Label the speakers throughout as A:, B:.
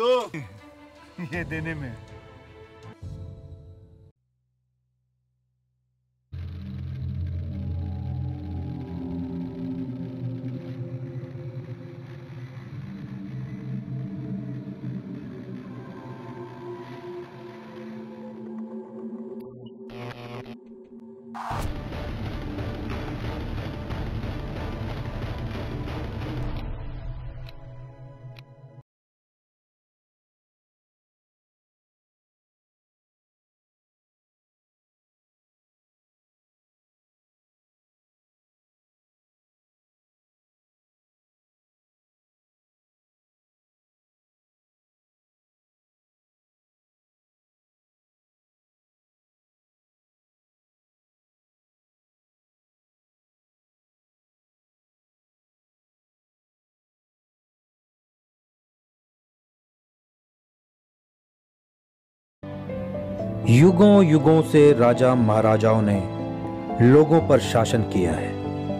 A: दो ये देने में
B: युगों युगों से राजा महाराजाओं ने लोगों पर शासन किया है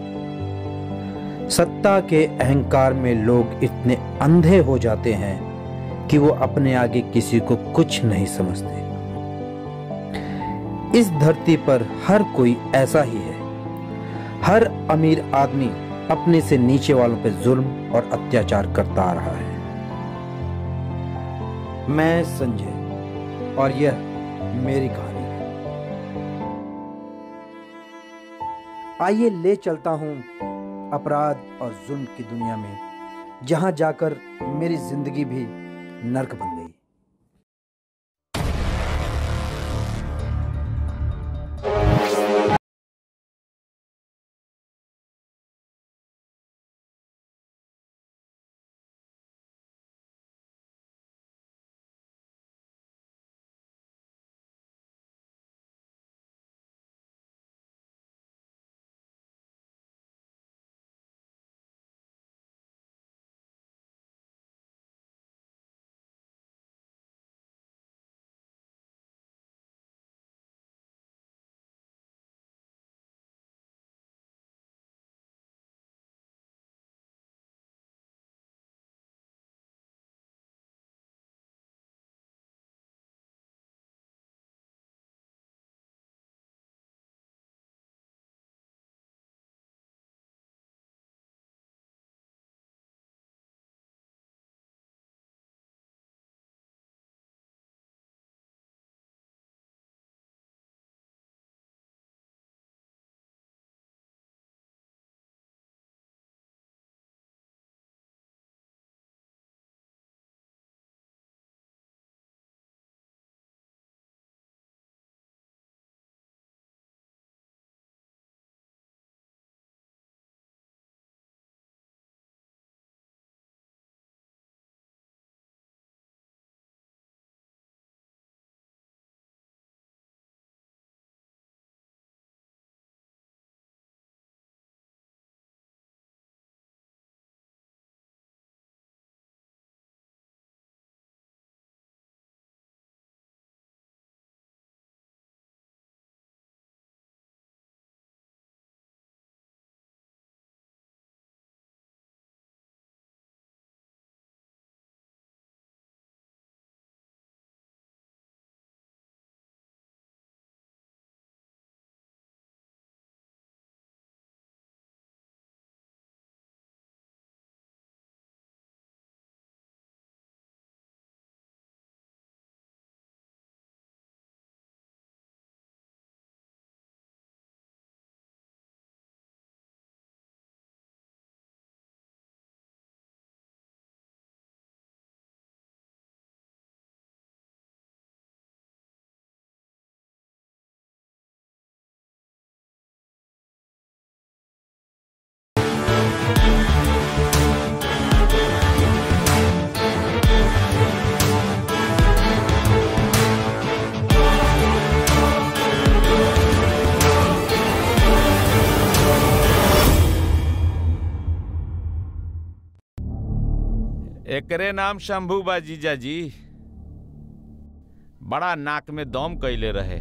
B: सत्ता के अहंकार में लोग इतने अंधे हो जाते हैं कि वो अपने आगे किसी को कुछ नहीं समझते इस धरती पर हर कोई ऐसा ही है हर अमीर आदमी अपने से नीचे वालों पर जुल्म और अत्याचार करता आ रहा है मैं संजय और यह मेरी कहानी है आइए ले चलता हूं अपराध और जुल्म की दुनिया में जहां जाकर मेरी जिंदगी भी नर्क बन गई
C: एकरे नाम शंभू बा जीजा जी बड़ा नाक में दम कैले रहे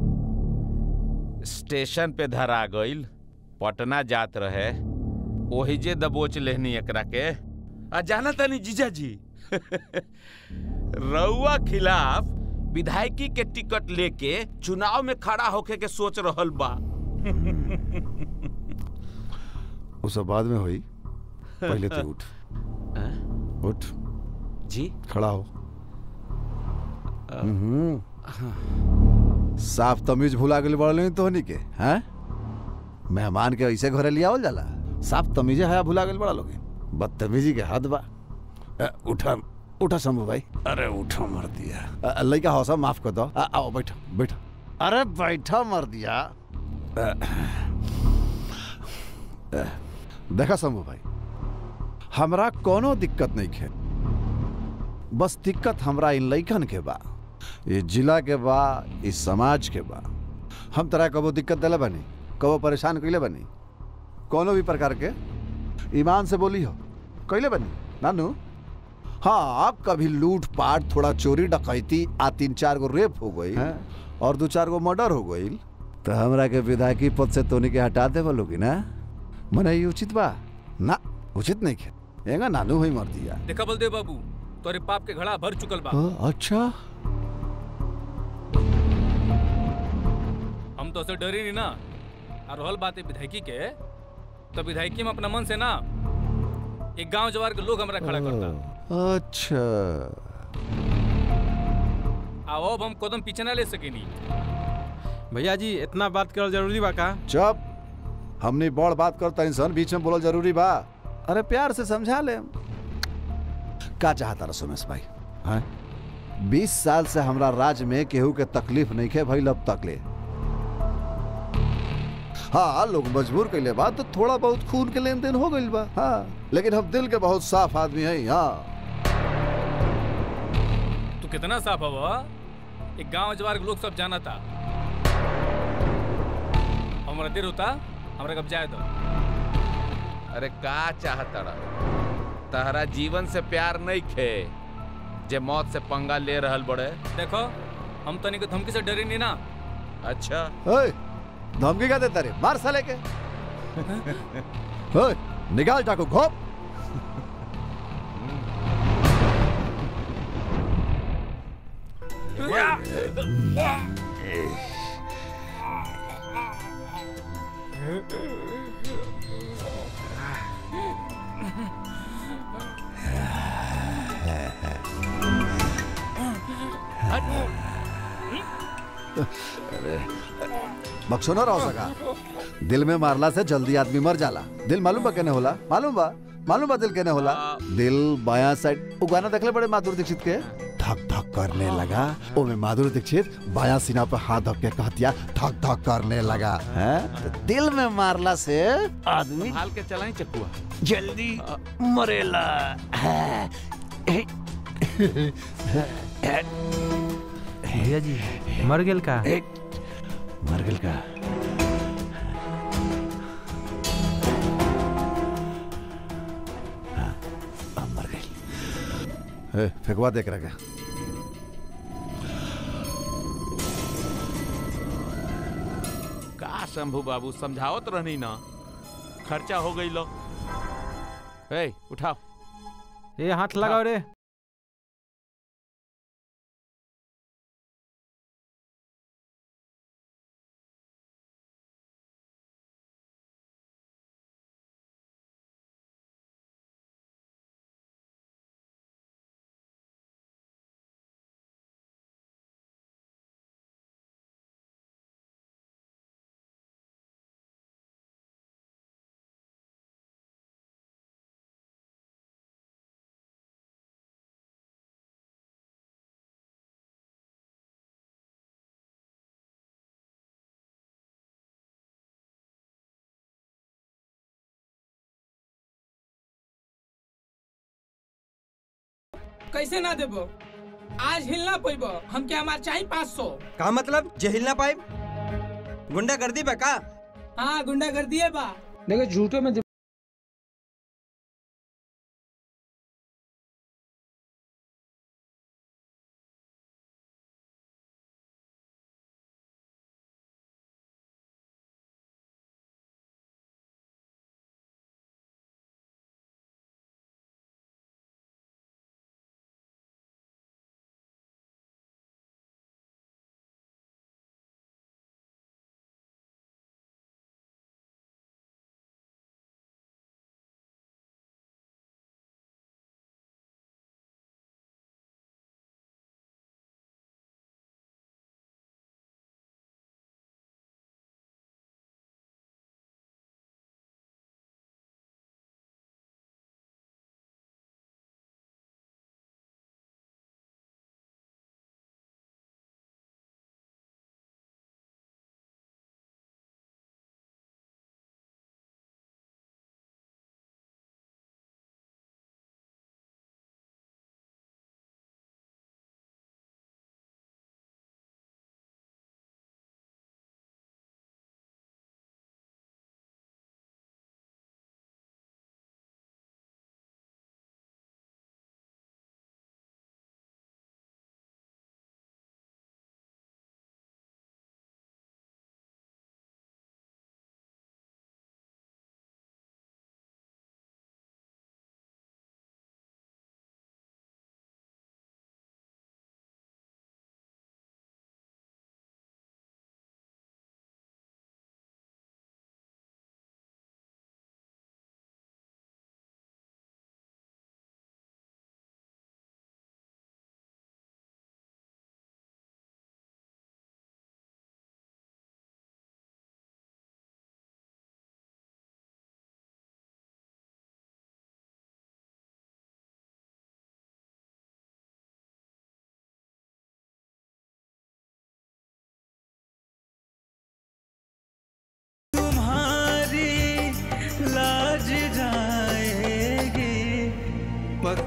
C: स्टेशन पे धरा गईल पटना जात रहे ओही जे दबोच लेहनी एकरा के आ जाना तनी जीजा जी रउआ खिलाफ विधायकी के टिकट लेके चुनाव में खड़ा होके के सोच रहल बा
D: वो सब बाद में हुई पहले तो उठ उठ
C: जी
D: खड़ा हो हम्म। साफ तमीज भुला गेल बड़ल तो हनी के हैं मेहमान के ऐसे घरे लिया जाला साफ तमीजे हया भुला गेल बड़ा लोग बदतमीजी के हद बा अ, उठा उठा शंभू भाई अरे उठा मर दिया अ, लइका हौसा माफ कर दो अ, आओ बैठो बैठो अरे बैठा मर दिया अ, अ, देखा शंभू भाई हमरा कोनो दिक्कत नहीं है बस दिक्कत हमरा इन लइकन के बा ये जिला के बा इस समाज के बा हम तरह कबो दिक्कत दिले बनी कबो परेशान कैले बनी कोनो भी प्रकार के ईमान से बोली हो कैले बनी नानू हाँ आप कभी लूट पाट थोड़ा चोरी डकैती आ तीन चार गो रेप हो गई और दो चार गो मर्डर हो गई तो हमरा के विधायकी पद से तोनी के हटा दे बोलोगी ना मने ये उचित बा ना उचित नहीं है एंगा नानू हुई मर दिया
E: देखा बलदेव बाबू तोरे पाप के घड़ा भर चुकल बा
D: हाँ, अच्छा
E: हम तो से डरे नहीं ना और रहल बात है विधायकी के तो विधायकी में अपना मन से ना एक गांव जवार के लोग हमरा खड़ा करता
D: अच्छा
E: आओ अब हम कदम पीछे ना ले सकेनी
F: भैया जी इतना बात करल जरूरी बा का
D: चुप हमने बड़ बात करता इंसान बीच में बोलल जरूरी बा अरे प्यार से समझा ले का चाहता रहा सुमेश भाई हैं बीस साल से हमरा राज में केहू के तकलीफ नहीं के भइल अब तक ले हाँ लोग मजबूर कैले बा तो थोड़ा बहुत खून के लेन देन हो गइल बा हाँ लेकिन हम दिल के बहुत साफ आदमी हैं हाँ
E: तू कितना साफ हवा एक गांव जवार के लोग सब जाना था हमारा देर होता हमरा कब जाए दो
C: अरे का चाहता तहरा जीवन से प्यार नहीं खे जे मौत से पंगा ले रहल बड़े
E: देखो हम तनी को धमकी से डरे नहीं ना
C: अच्छा
D: ओए, धमकी क्या देता रे मार साले के ओए, निकाल टाको घोप बक्सो न रह सका दिल में मारला से जल्दी आदमी मर जाला दिल मालूम बा केने होला मालूम बा मालूम बा दिल केने होला दिल बाया साइड उ गाना देखले बड़े माधुरी दीक्षित के धक धक करने लगा ओ में माधुरी दीक्षित बाया सीना पे हाथ धक के कहतिया धक धक करने लगा हैं तो दिल में मारला से आदमी
C: हाल के चलाई चकुआ
D: जल्दी मरेला
F: भैया जी मर गेल का
D: मर गेल का हाँ, अब मर गेल ए, फेंकवा देख रहा
C: का शंभू बाबू समझावत रहनी ना खर्चा हो गई लो ए उठाओ
F: ए हाथ लगाओ रे
G: कैसे ना देबो आज हिलना पैबो हमके हमार चाहिए पाँच सौ
H: का मतलब जे हिल ना पाए गुंडा कर दी बा का
G: हाँ गुंडा कर दिए बा देखो झूठो में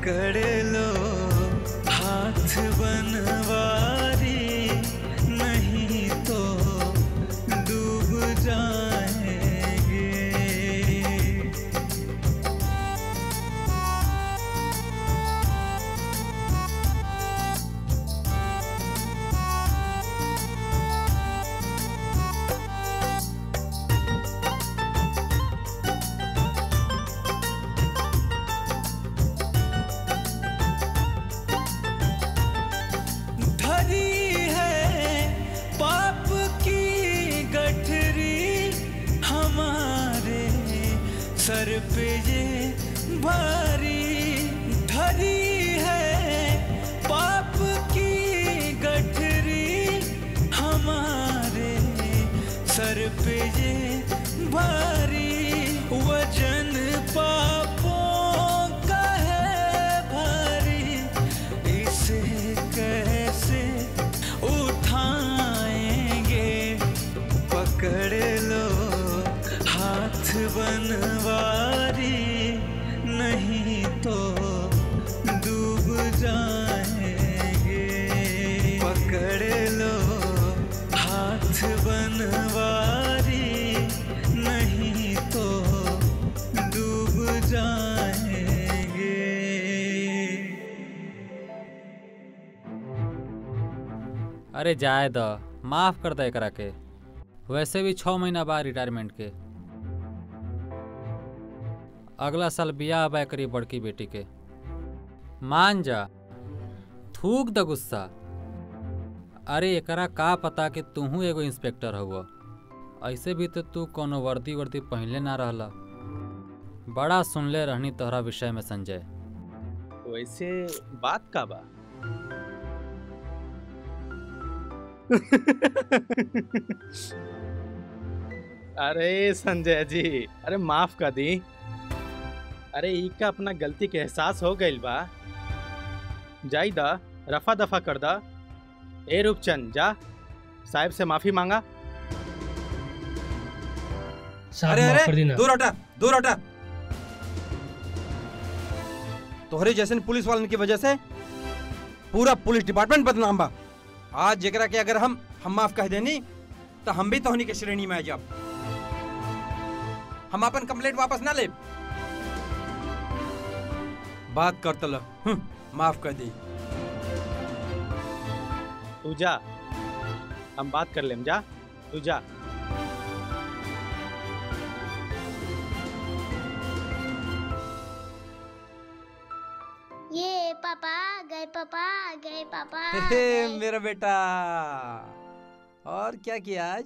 I: पकड़ लो हाथ बनवारी नहीं तो डूब जाएंगे धरी है पाप की गठरी हमारे सर पे ये भारी धरी है पाप की गठरी हमारे सर पे ये भारी वजन पापों का है भारी इसे कैसे उठाएंगे पकड़ लो हाथ बनवारी नहीं तो डूब जाएंगे पकड़ लो हाथ बनवारी नहीं तो डूब जाएंगे
J: अरे जाए द माफ कर दे एकरा के वैसे भी छः महीना बाद रिटायरमेंट के अगला साल बियाह बा करी बड़की बेटी के मान जा थूक द गुस्सा अरे एकरा का पता कि तूहू एगो इंस्पेक्टर हुआ ऐसे भी तो तू कोनो वर्दी वर्दी पहनले ना रहला बड़ा सुनले रहनी तोहरा विषय में संजय
F: वैसे बात का बा अरे संजय जी अरे माफ कर दी अरे ई का अपना गलती के एहसास हो गइल बा जाई दा रफा दफा कर दा ए रूपचंद जा साहब से माफी मांगा
H: अरे अरे दूर हटा दूर हटा तोहरे जैसे पुलिस वालन की वजह से पूरा पुलिस डिपार्टमेंट बदनाम बा आज जेकरा के अगर हम हम माफ कह देनी तो हम भी तोहनी के श्रेणी में आ जाब हम अपन कंप्लेंट वापस ना ले बात कर तल माफ कर दी
F: तू जा हम बात कर लेम जा तू जा
K: ये पापा आ गए पापा आ गए पापा आ
H: हे,
K: गए।
H: मेरा बेटा और क्या किया आज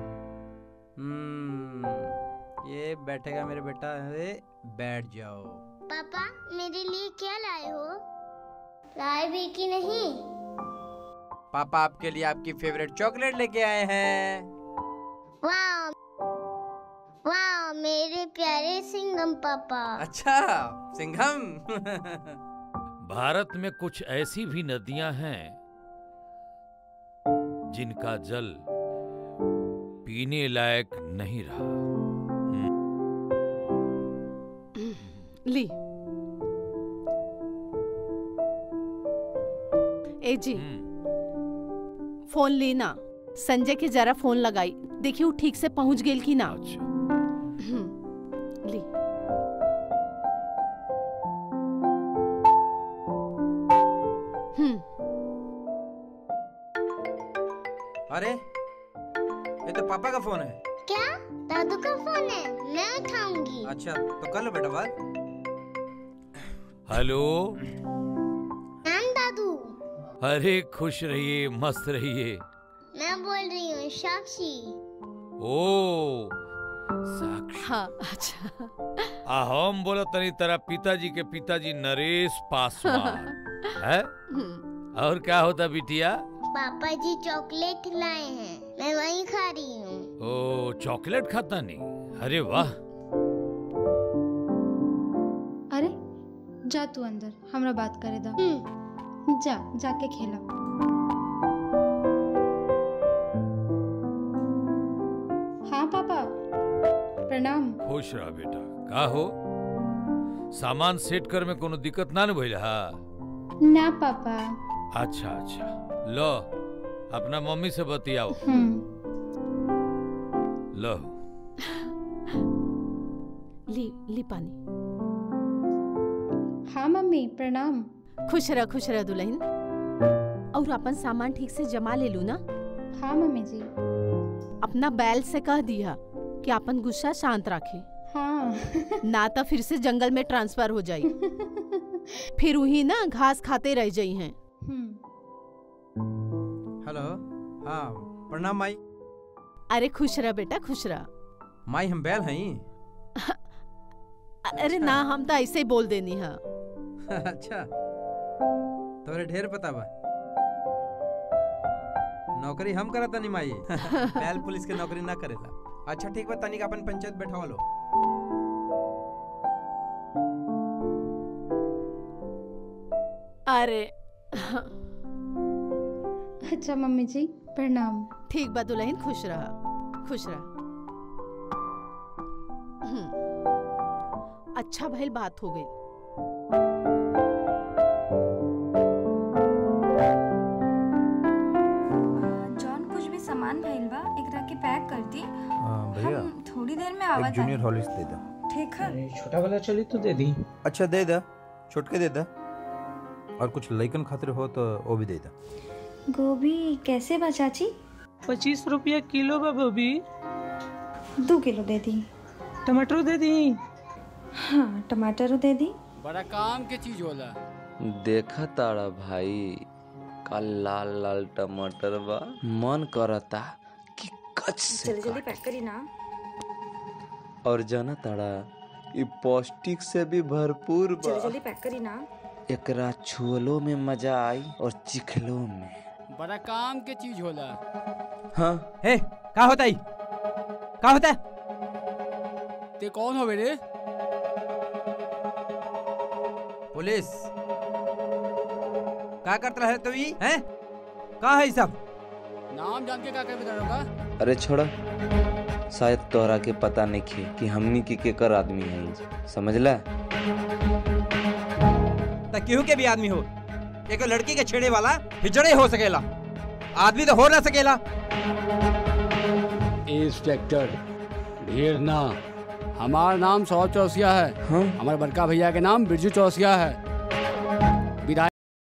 H: हम्म ये बैठेगा मेरे बेटा अरे बैठ जाओ
K: पापा मेरे लिए क्या लाए हो लाए भी कि नहीं
H: पापा आपके लिए आपकी फेवरेट चॉकलेट लेके आए हैं
K: वाह वाह मेरे प्यारे सिंगम पापा
H: अच्छा सिंघम
L: भारत में कुछ ऐसी भी नदियां हैं जिनका जल पीने लायक नहीं रहा
M: ली ए जी फोन ली ना संजय के जरा फोन लगाई देखिए वो ठीक से पहुंच गेल की ना हम्म, ली हम्म
H: अरे ये तो पापा का फोन है
K: क्या दादू का फोन है मैं उठाऊंगी
H: अच्छा तो कर लो बेटा बात
L: हेलो
K: नाम दादू
L: अरे खुश रहिए मस्त रहिए
K: मैं बोल रही हूँ साक्षी
L: ओ
M: हाँ अच्छा
L: आ हम बोला तनी तेरा पिताजी के पिताजी नरेश पासवान है
M: हम्म,
L: और क्या होता बिटिया
K: पापा जी चॉकलेट लाए हैं मैं वही खा रही हूँ
L: ओ चॉकलेट खाता नहीं अरे वाह
N: अरे जा तू अंदर हमरा बात करे दा जा जाके खेला हाँ पापा प्रणाम
L: खुश रहा बेटा का हो सामान सेट कर में कोनो दिक्कत ना न भइल हा
N: ना पापा
L: अच्छा अच्छा लो अपना मम्मी से बतियाओ
N: हम्म
L: लो
M: ली ली पानी
N: हाँ मम्मी प्रणाम
M: खुश रह खुश रह दुल्हन और अपन सामान ठीक से जमा ले लू ना
N: हाँ मम्मी जी
M: अपना बैल से कह दिया कि अपन गुस्सा शांत रखे
N: हाँ
M: ना तो फिर से जंगल में ट्रांसफर हो जाई फिर वही ना घास खाते रह जाई हैं
H: हेलो हाँ प्रणाम माई
M: अरे खुश रह बेटा खुश रह
H: माई हम बैल हई
M: अरे ना हम तो ऐसे ही बोल देनी है
H: अच्छा तोरे ढेर पता बा नौकरी हम करत तनी माई बैल पुलिस के नौकरी ना करेला अच्छा ठीक बा तनिक अपन पंचायत बैठावा लो
M: अरे
N: अच्छा मम्मी जी प्रणाम
M: ठीक बा दुल्हन खुश रह खुश रह हम्म, अच्छा भइल बात हो गई
O: जॉन कुछ भी सामान भइल बा एकरा के पैक कर दी
P: भैया
O: हम थोड़ी देर में
P: एक
O: आवत
P: जूनियर
O: हनी।
P: हॉलिक्स दे दो
O: ठीक है
F: छोटा वाला चली तो दे दी
P: अच्छा दे दा छोटके दे दा और कुछ लइकन खातिर हो तो वो भी दे दा
O: गोभी कैसे बा चाची
G: पच्चीस रुपया किलो बा गोभी
O: दो किलो दे दी
G: टमाटर दे दी
O: हाँ टमाटर दे दी
Q: बड़ा काम के चीज होला
R: देखा ताड़ा भाई का लाल लाल टमाटर बा मन करता कि कच से
O: जल्दी जल्दी पैक करी ना
R: और जाना ताड़ा इ पौष्टिक से भी भरपूर
O: जल्दी
R: बा
O: जल्दी पैक करी ना
R: एकरा छुअलो में मजा आई और चिखलो में
Q: बड़ा काम के चीज होला
R: हाँ
H: हे का होता है का होता है
Q: ते कौन हो रे
H: पुलिस का करत रहे तो ई हैं का है ई सब
Q: नाम जान के का कर बता होगा
R: अरे छोड़ा शायद तोहरा के पता नहीं खे कि हमनी के केकर आदमी है समझला
H: त केहू के भी आदमी हो एक लड़की के छेड़े वाला हिजड़े हो सकेला आदमी तो हो ना सकेला
Q: इंस्पेक्टर ढेर ना हमार नाम सौ चौसिया है
R: हाँ?
Q: हमारे बड़का भैया के नाम बिरजू चौसिया है विधायक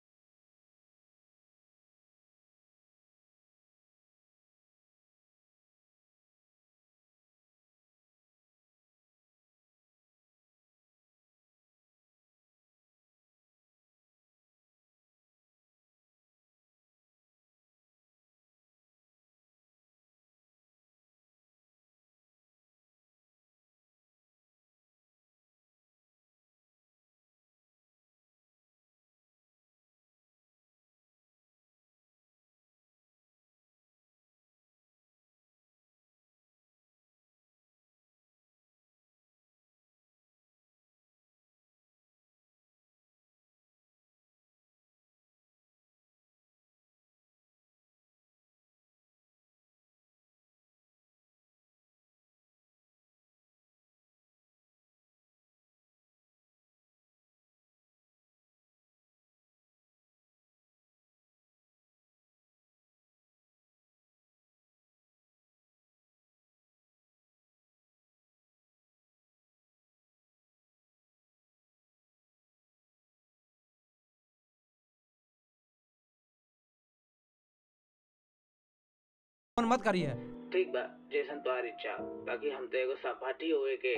H: फोन मत करिए
S: ठीक बा जैसन तोहार इच्छा बाकी हम तो एगो सपाटी होए के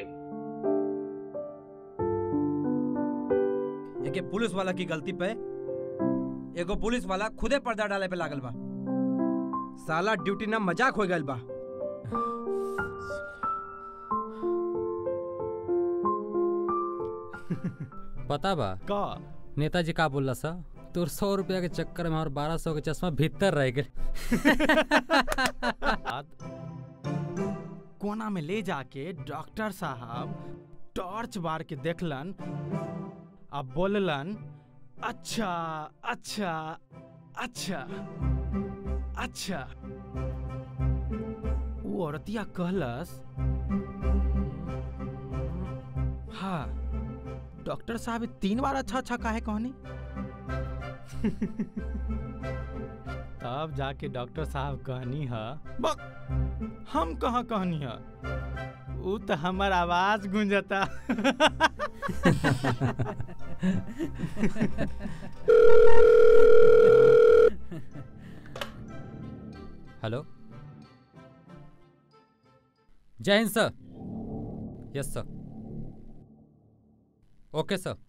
H: एके पुलिस वाला की गलती पे एगो पुलिस वाला खुदे पर्दा डाले पे लागल बा साला ड्यूटी ना मजाक हो गइल बा
J: पता बा
F: का
J: नेताजी का बोलला सा तोर सौ रुपया के चक्कर में और बारह सौ के चश्मा भीतर रह गए
F: कोना में ले जाके डॉक्टर साहब टॉर्च बार के देखलन अब बोललन अच्छा अच्छा अच्छा अच्छा वो औरतिया कहलस हाँ डॉक्टर साहब तीन बार अच्छा अच्छा काहे कहनी तब जाके डॉक्टर साहब कहनी है बक हम कहाँ कहनी है उ तो हमार आवाज गूंजता
J: हेलो जय हिंद सर यस सर ओके सर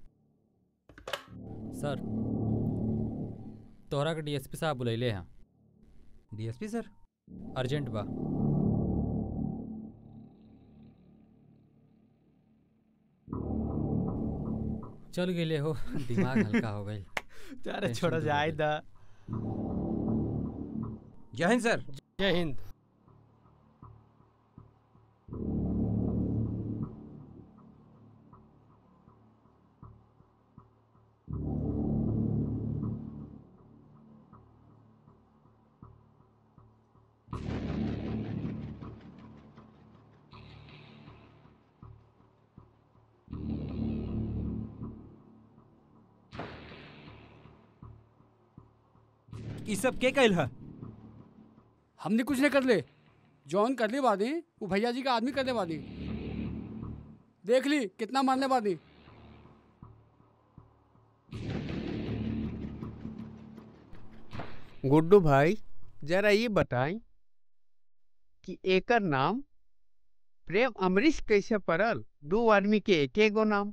J: सर तोहरा के डीएसपी साहब बुलैले हैं
H: डीएसपी सर
J: अर्जेंट बा चल गेले हो दिमाग हल्का हो गई
F: अरे छोड़ो जाए दा
H: जय हिंद सर
T: जय हिंद
H: ई सब के कैल है
Q: हमने कुछ नहीं कर ले जॉन कर ली बादी वो भैया जी का आदमी कर ले बादी देख ली कितना मारने बादी
T: गुड्डू भाई जरा ये बताई कि एकर नाम प्रेम अमरीश कैसे पड़ल दो आदमी के एक गो नाम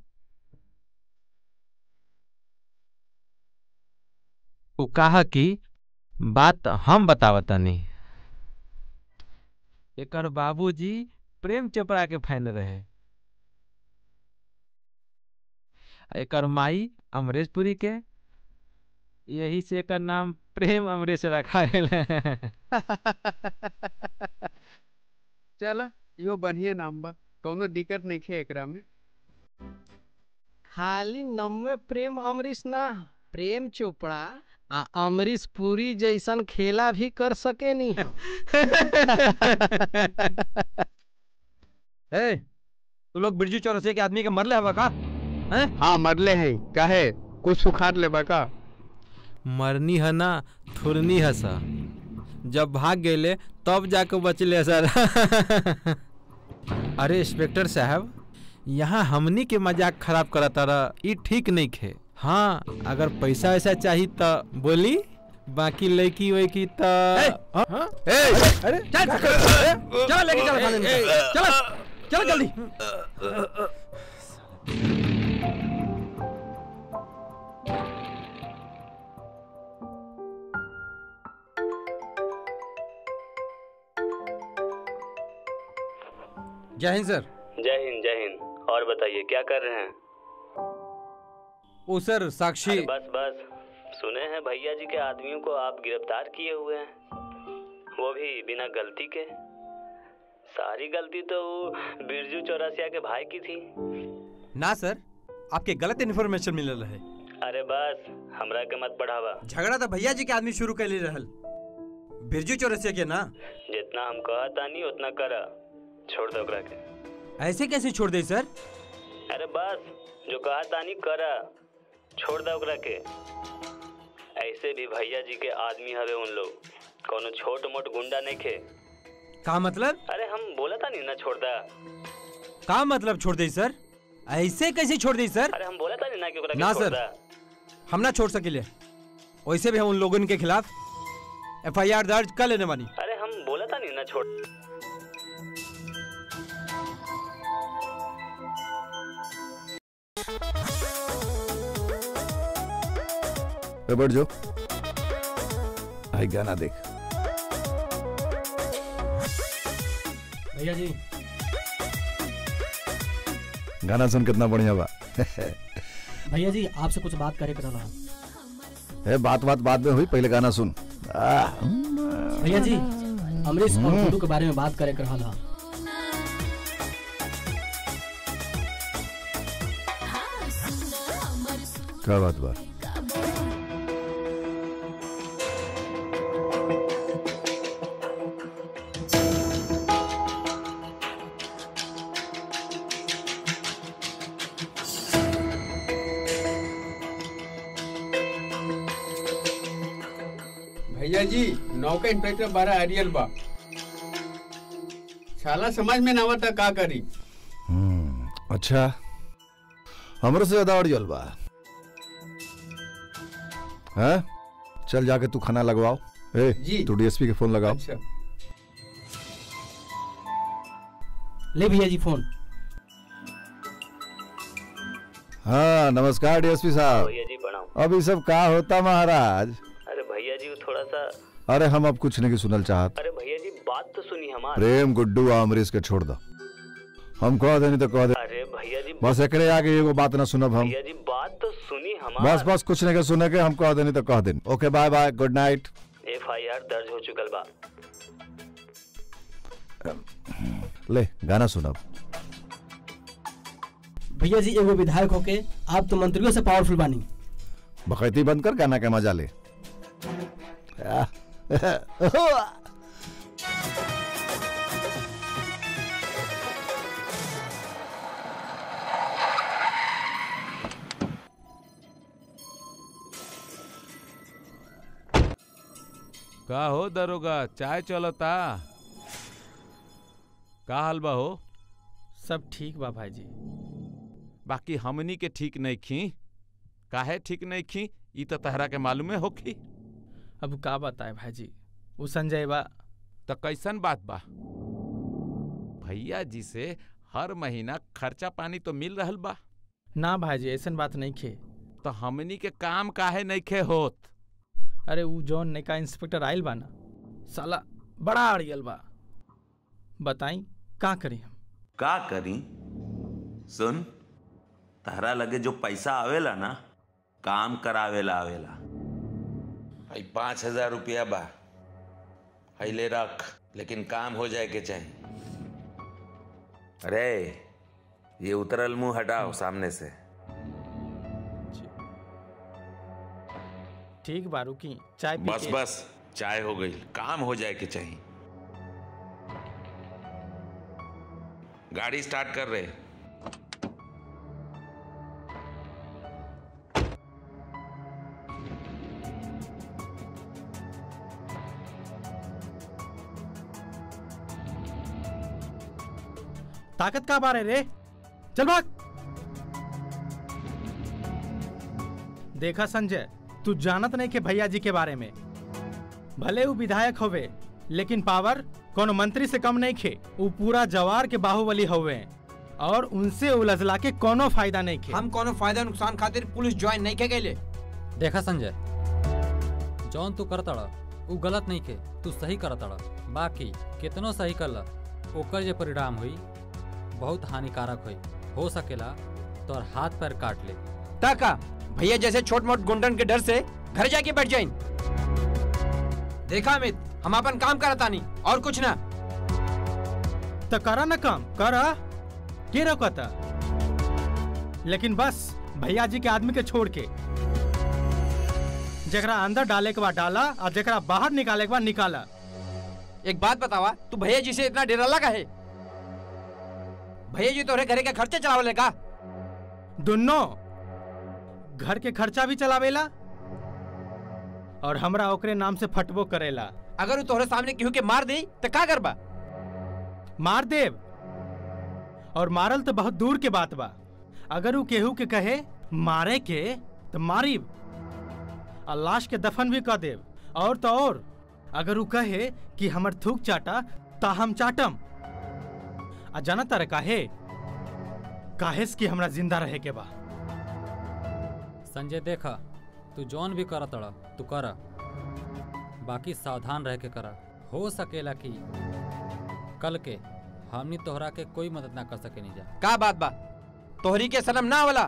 F: वो कहा कि बात हम बतावतनी एकर बाबूजी प्रेम चोपड़ा के फैन रहे आ एकर माई अमरेश पुरी के यही से एकर नाम प्रेम अमरेश रखा गेल
T: चल यो बढ़िया नाम बा कोनो दिक्कत नहीं है एकरा में
G: खाली नम्मे प्रेम अमरीश ना प्रेम चोपड़ा आ अमरीश पुरी जैसन खेला भी कर सके नी
H: ए तू लोग बिरजू चौरसिया के आदमी के मरले हवा का हैं
T: हाँ मरले हैं काहे कुछ सुखार ले का
F: मरनी है ना थुरनी है सा जब भाग गेले तब जाके बचले सर अरे इंस्पेक्टर साहब यहाँ हमनी के मजाक खराब करता रह ई ठीक नहीं खे हाँ अगर पैसा वैसा चाहिए तो बोली बाकी लड़की वैकी तो हाँ?
H: अरे चल चल लेके चल थाने में चल चल जल्दी जय हिंद सर
U: जय हिंद जय हिंद और बताइए क्या कर रहे हैं
H: ओ सर साक्षी
U: अरे बस बस सुने हैं भैया जी के आदमियों को आप गिरफ्तार किए हुए हैं वो भी बिना गलती के सारी गलती तो वो बिरजू चौरासिया के भाई की थी
H: ना सर आपके गलत इन्फॉर्मेशन मिल रहा है
U: अरे बस हमरा के मत बढ़ावा
H: झगड़ा तो भैया जी के आदमी शुरू कर ले रहल बिरजू चौरसिया के ना
U: जितना हम कहता नहीं उतना करा छोड़ दो ओकरा के
H: ऐसे कैसे छोड़ दे सर
U: अरे बस जो कहा तानी करा छोड़ दो ओकरा के ऐसे भी भैया जी के आदमी हवे उन लोग कोनो छोट मोट गुंडा नहीं खे
H: का मतलब
U: अरे हम बोला था नहीं ना छोड़ दा
H: का मतलब छोड़ दे सर ऐसे कैसे छोड़ दी सर
U: अरे हम बोला था नहीं ना कि ओकरा के
H: ना
U: छोड़
H: सर
U: दा
H: हम ना छोड़ सकिले वैसे भी हम उन लोगों के खिलाफ एफआईआर दर्ज कर लेने वाली
U: अरे हम बोला था नहीं ना छोड़
D: ए, बैठ जाओ आई गाना देख
V: भैया जी
D: गाना सुन कितना बढ़िया बा
V: भैया जी आपसे कुछ बात करे कर रहा
D: ए, बात बात बाद में हुई पहले गाना सुन आ,
V: भैया जी अमरीश और गुड्डू के बारे में बात करे कर रहा
D: क्या बात बा
T: भैया जी नौका इंस्पेक्टर बारह हरियल बा साला समझ में ना आवता का करी
D: हम्म, अच्छा हमरो से ज्यादा अड़ियल बा हैं चल जाके तू खाना लगवाओ ए
T: जी।
D: तू डीएसपी के फोन लगाओ
T: अच्छा
V: ले भैया जी फोन
D: हाँ नमस्कार डीएसपी साहब
U: भैया जी प्रणाम
D: अब ये सब का होता महाराज
U: अरे भैया जी वो थोड़ा सा
D: अरे हम अब कुछ नहीं सुनल चाहत
U: अरे भैया जी बात तो सुनी हमार
D: प्रेम गुड्डू आ अमरीश के छोड़ दो हम कह देनी तो कह दे
U: अरे भैया जी
D: बस एकरे आगे एगो बात ना सुनब हम
U: भैया जी बात तो सुनी हमार
D: बस बस कुछ नहीं के सुने के हम कह देनी तो कह देनी okay bye bye good night
U: F I R दर्ज हो चुकल बा
D: ले गाना सुनब
V: भैया जी एगो विधायक होके आप तो मंत्रियों से पावरफुल बानी
D: बकैती बंद कर गाना के मजा ले आ,
C: का हो दरोगा चाय चलता का हाल बा हो
F: सब ठीक बा भाईजी
C: बाकी हमनी के ठीक नहीं खी काहे ठीक नहीं खी ई तो तहरा के मालूमे होखी
F: अब का बताए भाईजी वो संजय बा
C: तो कैसन बात बा भैया जी से हर महीना खर्चा पानी तो मिल रहल बा
F: ना भाईजी ऐसन बात नहीं खे
C: तो हमनी के काम काहे नहीं खे होत
F: अरे वो जौन नैका इंस्पेक्टर आयल बा ना साला बड़ा अड़ियल बा बताई का करी हम
A: का करी सुन तहरा लगे जो पैसा आवेला ना काम करावेला आवेला भाई पाँच हजार रुपया बा हई ले रख लेकिन काम हो जाए के चाहिए अरे ये उतरल मुंह हटाओ सामने से
F: ठीक बा रुकी चाय पी
A: बस
F: के-
A: बस चाय हो गई काम हो जाए के चाहिए गाड़ी स्टार्ट कर रहे
F: ताकत का बारे रे चल भाग देखा संजय तू जानत नहीं के भैया जी के बारे में भले वो विधायक होवे लेकिन पावर कोनो मंत्री से कम नहीं खे वो पूरा जवार के बाहुबली होवे और उनसे उलझला के कोनो फायदा नहीं खे
H: हम कोनो फायदा नुकसान खातिर पुलिस ज्वाइन नहीं के गए
J: देखा संजय जौन तू करतड़ उ गलत नहीं के तू सही करतड़ बाकी कितनो सही करला ओकर जे परिणाम हुई बहुत हानिकारक हुई हो सकेला तोर हाथ पैर काट ले
H: ताका भैया जैसे छोट मोट गुंडन के डर से घर जाके बैठ जाइन देखा अमित हम अपन काम करता नहीं और कुछ ना
F: तो करा ना काम करा के रोकता लेकिन बस भैया जी के आदमी के छोड़ के जकरा अंदर डाले के बाद डाला और जकरा बाहर निकाले के बाद निकाला
H: एक बात बतावा तू भैया जी से इतना डरला का है भैया जी तोरे घरे का खर्चा चलावले का
F: दोनों घर के खर्चा भी चलावेला और हमरा ओकरे नाम से फटबो करेला
H: अगर वो तोहरे सामने केहू के मार दी तो का करबा
F: मार देव और मारल तो बहुत दूर के बात बा अगर वो केहू के कहे मारे के तो मारी और लाश के दफन भी कर देव और तो और अगर वो कहे कि हमर थूक चाटा ता हम चाटम आ जाना तारे काहे काहेस कि हमरा जिंदा रहे के बा
J: संजय देखा तू जौन भी करत तड़ तू कर बाकी सावधान रह के करा हो सकेला कि कल के हमनी तोहरा के कोई मदद ना कर सके नहीं जा
H: का बात बा तोहरी के सनम ना वाला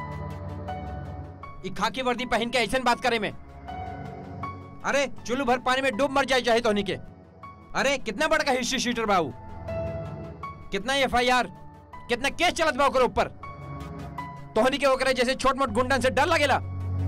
H: ई खाकी वर्दी पहन के ऐसन बात करे में अरे चुल्लू भर पानी में डूब मर जाए चाहे तोहनी के अरे कितना बड़ा का हिस्ट्री शीटर बाबू कितना एफ आई आर कितना केस चलत बा ओकर ऊपर तोहनी के ओकरे जैसे छोट मोट गुंडन से डर लगेला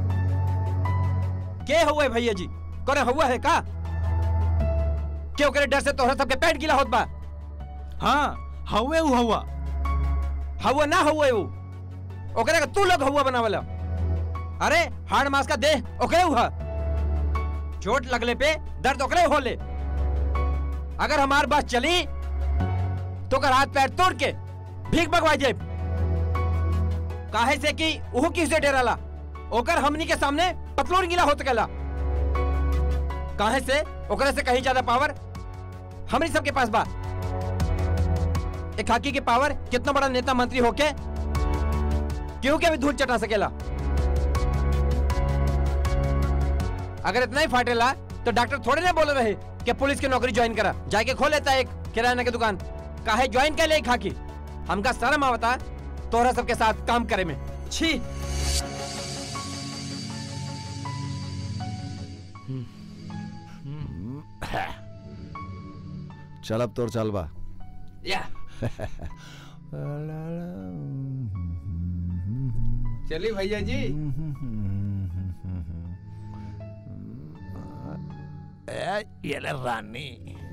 H: के हुआ है भैया जी करे हुआ है का के ओकरे डर से तोहरा सबके पेट गीला होत बा
F: हाँ हवे उ हवा
H: हवा ना हुआ है वो ओकरे का तू लोग हवा बनावला अरे हाड़ मास का देह ओकरे हुआ चोट लगले पे दर्द ओकरे होले अगर हमार बस चली तो कर हाथ पैर तोड़ के भीख भगवा जाए काहे से कि उहो किसे डेराला ओकर हमनी के सामने पतलोर गिला होत गला काहे से ओकरे से कहीं ज्यादा पावर हमनी सबके पास बा एक हाकी के पावर कितना बड़ा नेता मंत्री होके क्यों के भी धूल चटा सकेला अगर इतना ही फाटेला तो डॉक्टर थोड़े ना बोले रहे कि पुलिस की नौकरी ज्वाइन करा जाके खोल लेता एक किराना की दुकान काहे ज्वाइन कर ले खाकी हमका शर्म आवता तोहरा सबके साथ काम करे में छी
D: चल अब तोर चल बा
H: या
T: चलिए भैया जी
L: ये ले रानी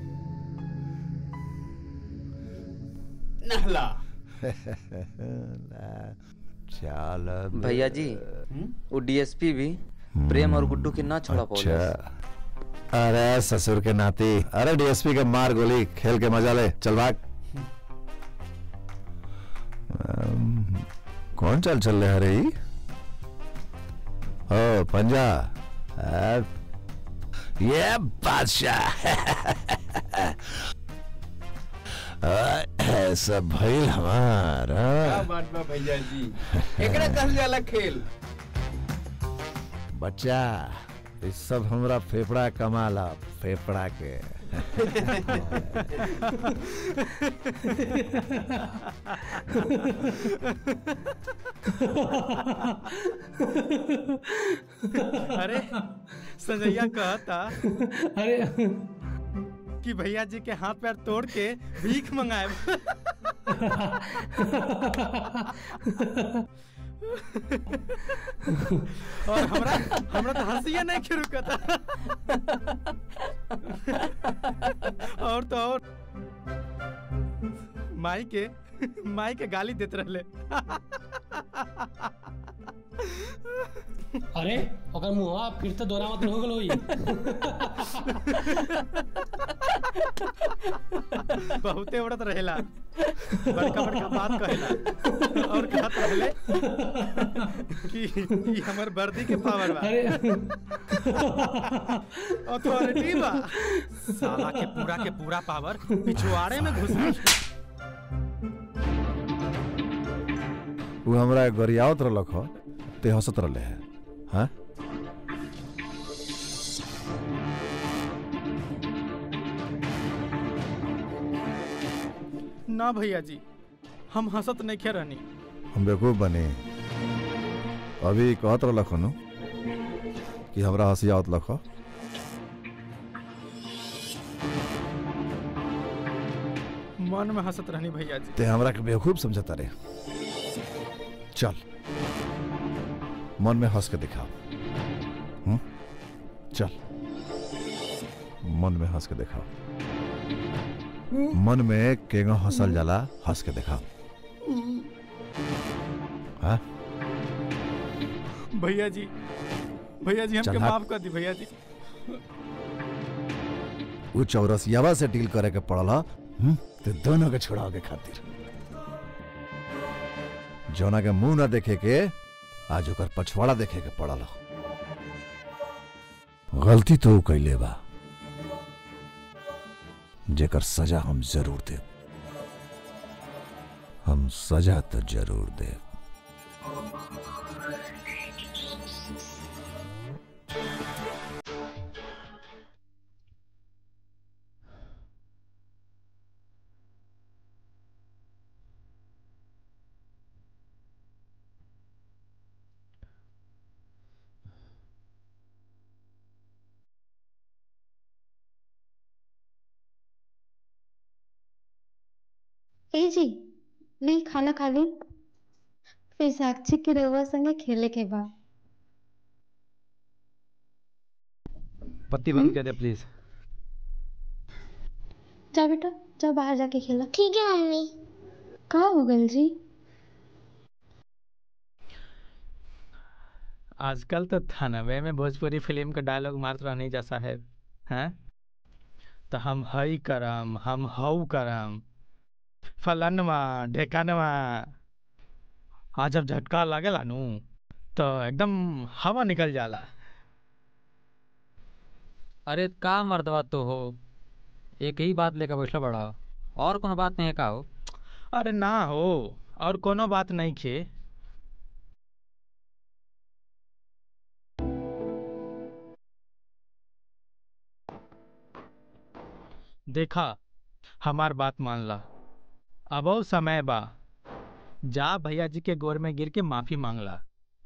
T: नहला
D: चल अब।
R: भैया जी वो डीएसपी भी प्रेम और गुड्डू के ना छोड़ा पौले
D: अच्छा अरे ससुर के नाती अरे डीएसपी के मार गोली खेल के मजा ले चल भाग अम, कौन चल चल रहे हरे ई? ओ पंजा आ, ये बादशाह आ, ऐसा भइल हमार
T: क्या
D: हाँ।
T: बात बा भैया जी एकरा कहल जाला खेल
D: बच्चा ये सब हमरा फेफड़ा कमाला फेफड़ा के
F: अरे संजैया कहता
V: अरे
F: कि भैया जी के हाथ पैर तोड़ के भीख मंगाए और हमरा हमरा तो हंसिया नहीं के रुकता और तो और माई के माई के गाली देते रहले
V: अरे ओकर मुंहवा फिर से दोहरा मत हो गल होई
F: बहुते उड़त रहेला बड़का बड़का बात कहेला और कहत रहले कि ई हमर वर्दी के पावर बा अथॉरिटी बा साला के पूरा के पूरा पावर पिछवाड़े में घुस गई
D: वो हमरा गरियावत रहलक ह ते हंसत रहले है हाँ
F: ना भैया जी हम हंसत नहीं खे रहनी
D: हम बेवकूफ बने अभी कहत रहलक हनु कि हमरा हंसी आवत लख
F: मन में हंसत रहनी भैया जी
D: ते हमरा के बेवकूफ समझता रे चल मन में हंस के दिखाओ हम्म? चल मन में हंस के दिखाओ मन में केगा हंसल जाला हंस के दिखाओ हाँ
F: भैया जी भैया जी हमके
D: चल हाथ।
F: माफ कर दी भैया जी
D: वो चौरसियावा से डील करे के पड़ल ह, हम्म? ते दोनों के छुड़ाओ के खातिर जौना के मुंह ना देखे के आज ओकर पछवाड़ा देखे के पड़ल ह। गलती तो ऊ कैले बा जेकर सजा हम जरूर देब हम सजा तो जरूर देब
N: ए जी नहीं खाना खा ली फिर साक्षी के रउआ संगे खेले के बा
P: पत्ती बंद कर दे प्लीज
N: जा बेटा जा बाहर जाके खेला
K: ठीक है मम्मी
N: कहा हो गल जी
F: आजकल तो थानवे में भोजपुरी फिल्म का डायलॉग मारत रहनी जा साहेब हैं तो हम हई करम हम हऊ करम फलनवा ढेकानवा आ जब झटका लागेला नु तो एकदम हवा निकल जाला
J: अरे का मर्दवा तो हो एक ही बात लेकर बैठल बड़ा और कोनो बात नहीं है का हो
F: अरे ना हो और कोनो बात नहीं खे देखा हमार बात मान ला अब समय बा जा भैया जी के गोर में गिर के माफी मांगला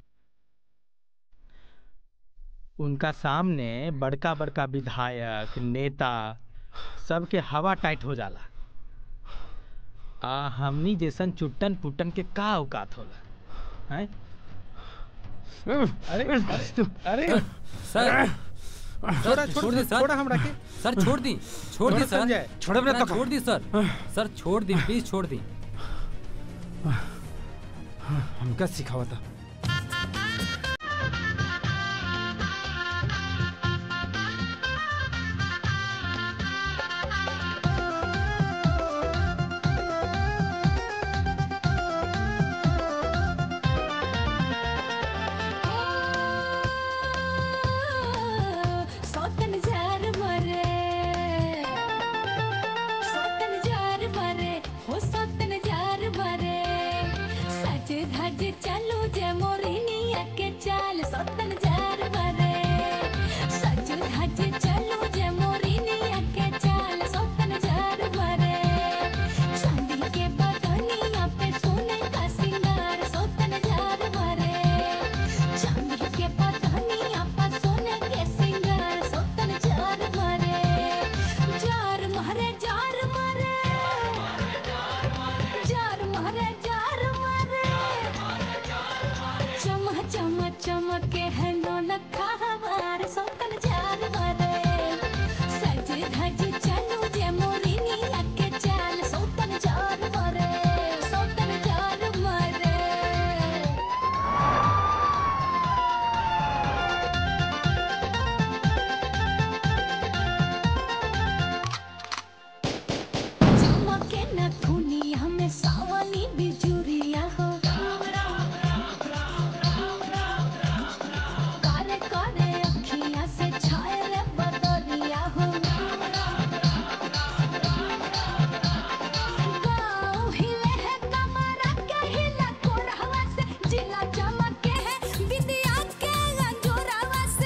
F: उनका सामने बड़का बड़का विधायक नेता सबके हवा टाइट हो जाला आ हमनी जैसन चुट्टन पुट्टन के का औकात होला हैं अरे अरे अरे
J: सर
P: छोड़ा,
J: सर,
P: छोड़,
J: छोड़ दी सर
P: छोड़ा हमरा के।
J: सर छोड़ दी छोड़ दी
P: छोड़
J: सर
P: संजय, छोड़ हमरे
J: ना,
P: तो का।
J: छोड़ दी सर सर छोड़ दी प्लीज छोड़ दी
P: हमका सिखावा था
B: सौतन जार मरे सौतन जार मरे हो सौतन जार मरे सज धज चलो जे मोरिनिया के चाल सौतन जार मरे सज धज चलो जे मोरिनिया के चाल सौतन जार मरे चांदी के बदनिया पे सोने का सिंगार सौतन जार मरे चांदी के बदनिया पे सोने के सिंगार सौतन जार मरे जार मारे जार मारे जार मारे जार मारे चम चम चमके है नौलखा हमार सौतन जार मारे सज धज चलो जे मोरिनिया के चाल सौतन जार मारे सौतन जार मारे चमके न दुनिया में सावनी बिजुरिया हो काले काले अखियां से छाए रे बदरिया हो गाँव हिले है कमरा के हिला कोरहवा से जिला चमके है विद्या के अंजोरावा से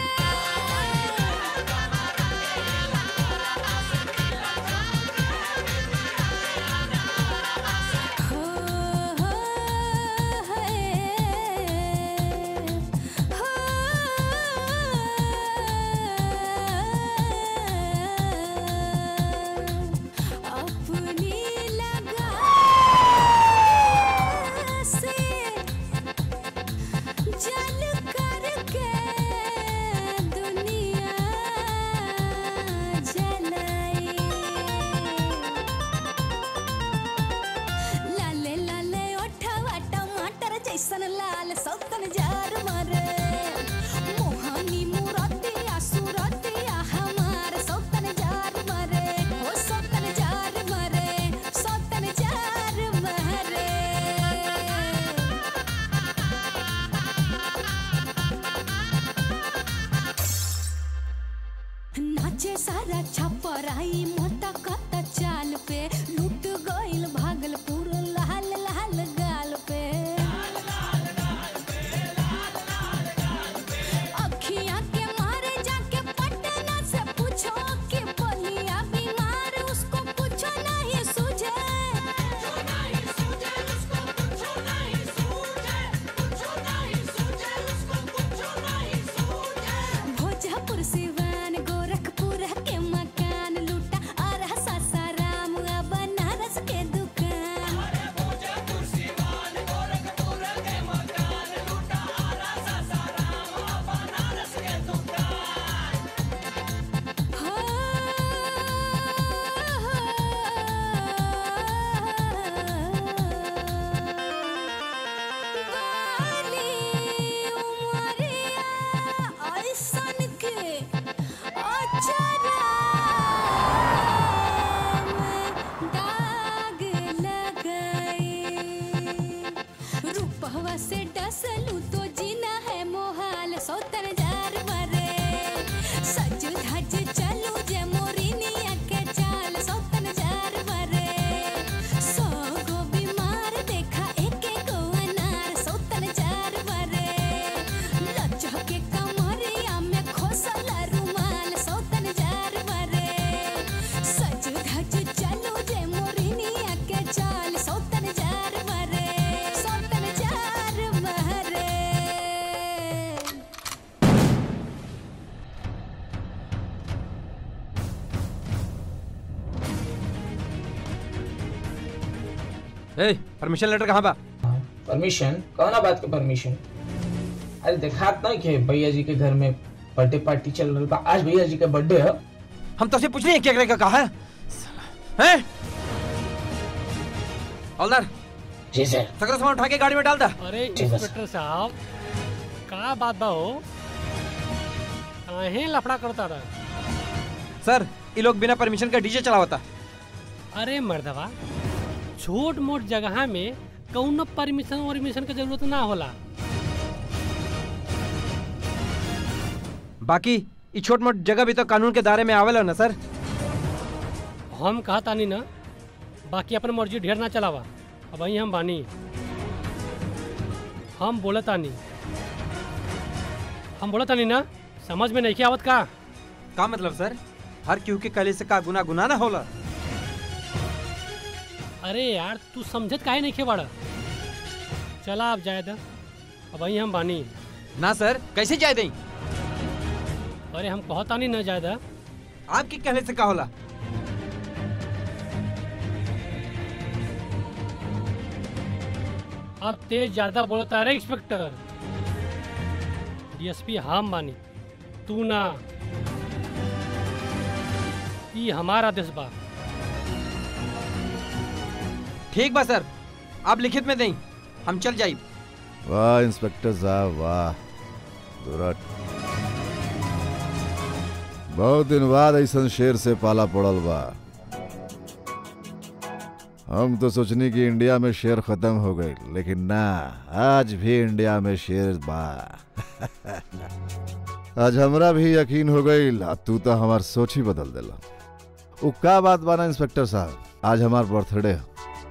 B: अपनी लगा से जल करके दुनिया जलाई लाले लाले ओठवा टमाटर जैसन लाल सौतन जार मारे मोहानी मुरतिया सुरतिया हमार सौतन जार मारे ओ सौतन जार मारे सौतन जार मारे नाचे सारा छपराई मोटा कत चाल पे लूट गइल भागलपुर लाल लाल गाल पे अखियां के मारे जाके पटना से पूछो कि बलिया बीमार उसको पूछो नहीं सूझे भोजपुर सिवान गोरखपुर के मकान लूटा
H: ए परमिशन लेटर कहाँ बा
S: परमिशन कौन बात के परमिशन अरे देखा नहीं के भैया जी के घर में बर्थडे पार्टी चल रही बा आज भैया जी का बर्थडे है
H: हम तो से पूछ रहे हैं क्या का कहा है हैं हवलदार
S: जी सर
H: सगरा सामान उठा के गाड़ी में डाल दा
V: अरे
H: ठीक है, सर।
V: इंस्पेक्टर साहब का बात बा हो काहे लफड़ा करता रहा
H: सर ये लोग बिना परमिशन का डीजे चलावता
V: अरे मर्दवा छोट मोट जगह में कौनो परमिशन वर्मिशन के जरूरत ना होला
H: बाकी ये छोट मोट जगह भी तो कानून के दायरे में आवेला ना सर
V: हम कहा तानी ना बाकी अपन मर्जी ढेर ना चलावा अब वही हम बानी हम बोले तानी हम बोले तानी ना समझ में नहीं के आवत का
H: का मतलब सर हर क्यों के कले से का गुना गुना ना होला
V: अरे यार तू समझत काहे नहीं खेवाड़ा चला अब जाए दा अब वही हम बानी
H: ना सर कैसे जाए दई
V: अरे हम कहता नहीं ना जाए दा
H: आपके कहने से का होला
V: अब तेज ज्यादा बोलता रे इंस्पेक्टर डीएसपी हम बानी तू ना ई हमारा देश बा
H: ठीक बा सर आप लिखित में दें हम चल जाई
D: वाह इंस्पेक्टर साहब वाह दुरट बहुत दिन बाद ऐसा शेर से पाला पड़ल बा हम तो सोचनी कि इंडिया में शेर खत्म हो गई लेकिन ना आज भी इंडिया में शेर बा आज हमरा भी यकीन हो गई तू तो हमार सोच ही बदल देला उ का बात बा ना इंस्पेक्टर साहब आज हमार बर्थडे है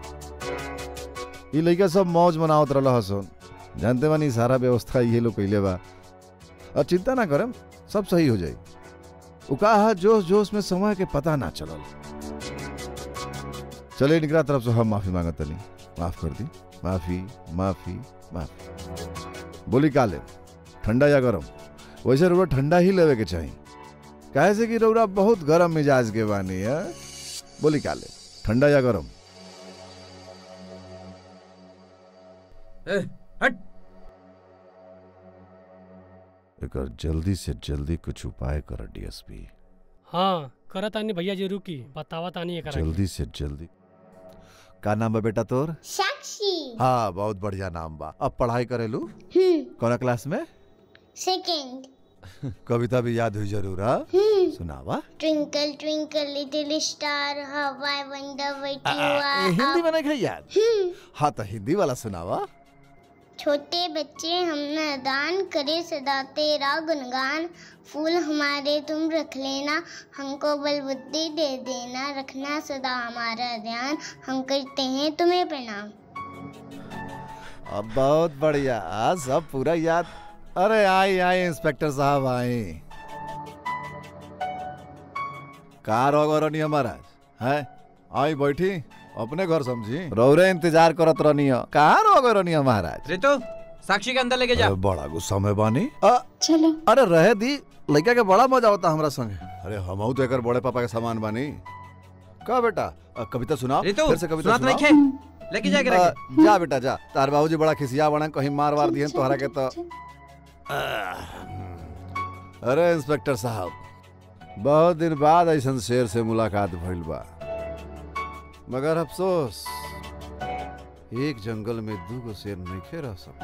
D: ई लइका सब मौज मनावत रहल हसन जानते बानी सारा व्यवस्था ये लोग कैले बा और चिंता ना करम सब सही हो जाई उ का है जोश जोश में समय के पता ना चलल चले निकला तरफ से हम माफी मांगत तनी माफ कर दी माफी माफी माफी बोली का ले ठंडा या गरम वैसे रउरा ठंडा ही लेवे के चाहिए काहे से कि रउरा बहुत गरम मिजाज के बानी है बोली का ले ठंडा या गरम
H: ए, हट
D: एकर जल्दी से जल्दी कुछ उपाय कर डीएसपी
V: हाँ करत तानी भैया जी रुकी बतावा तानी एकरा के।
D: जल्दी से जल्दी का नाम बा बेटा तोर
K: साक्षी
D: हाँ बहुत बढ़िया नाम बा अब पढ़ाई करेलू
K: हम्म
D: कौन क्लास में
K: सेकंड
D: कविता भी याद हुई जरूर हाँ
K: हम्म
D: सुनावा
K: twinkle twinkle little star how I wonder what you
D: uh,
K: are
D: Hindi में नहीं खाई याद
K: हम्म
D: हाँ तो हिंदी वाला सुनावा
K: छोटे बच्चे हम दान करे सदा तेरा गुणगान फूल हमारे तुम रख लेना हमको बल बुद्धि दे देना रखना सदा हमारा ध्यान हम करते हैं तुम्हें प्रणाम
D: अब बहुत बढ़िया आज सब पूरा याद अरे आई आई इंस्पेक्टर साहब आई कार रनी हमारा है आई बैठी अपने घर समझी रौरे इंतजार करत रहनी है कहाँ रह रहनी है महाराज
H: रितु साक्षी के अंदर लेके जा
D: अरे बड़ा गुस्सा में बानी अ,
N: चलो
D: अरे रहे दी लड़का के बड़ा मजा होता हमरा संगे अरे हम तो एकर बड़े पापा के सामान बानी का बेटा अ, कविता सुनाओ
H: रितु
D: फिर से कविता
H: सुनात नहीं
D: सुनाओ
H: खे लेके जा के
D: अ,
H: रखे
D: जा बेटा जा तार बाबूजी बड़ा खिसिया बना कहीं मार वार दिए तोहरा के तो अरे इंस्पेक्टर साहब बहुत दिन बाद ऐसा शेर से मुलाकात भइल बा मगर अफसोस एक जंगल में दूगो शेर नहीं रह सक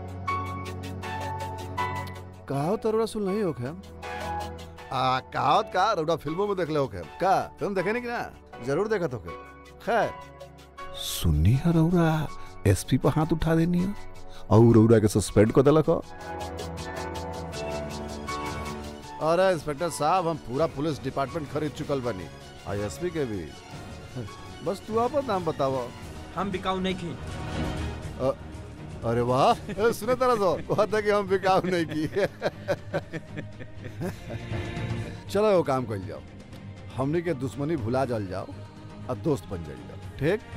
D: कहावत रउरा सुन नहीं होखे आ कहावत का रउरा फिल्मों में देख ले होखे का फिल्म देखे नहीं कि ना जरूर देखत होखे खैर सुननी है रउरा एसपी पर हाथ उठा देनी है और रउरा के सस्पेंड कर देलक हो। अरे इंस्पेक्टर साहब हम पूरा पुलिस डिपार्टमेंट खरीद चुकल बनी आई एसपी के भी बस तू अपन नाम बताओ
H: हम बिकाऊ नहीं खी
D: अ- अरे वाह ए, सुने तरह सो कहता कि हम बिकाऊ नहीं की चलो वो काम कर जाओ हमने के दुश्मनी भुला जल जाओ और दोस्त बन जाइए ठीक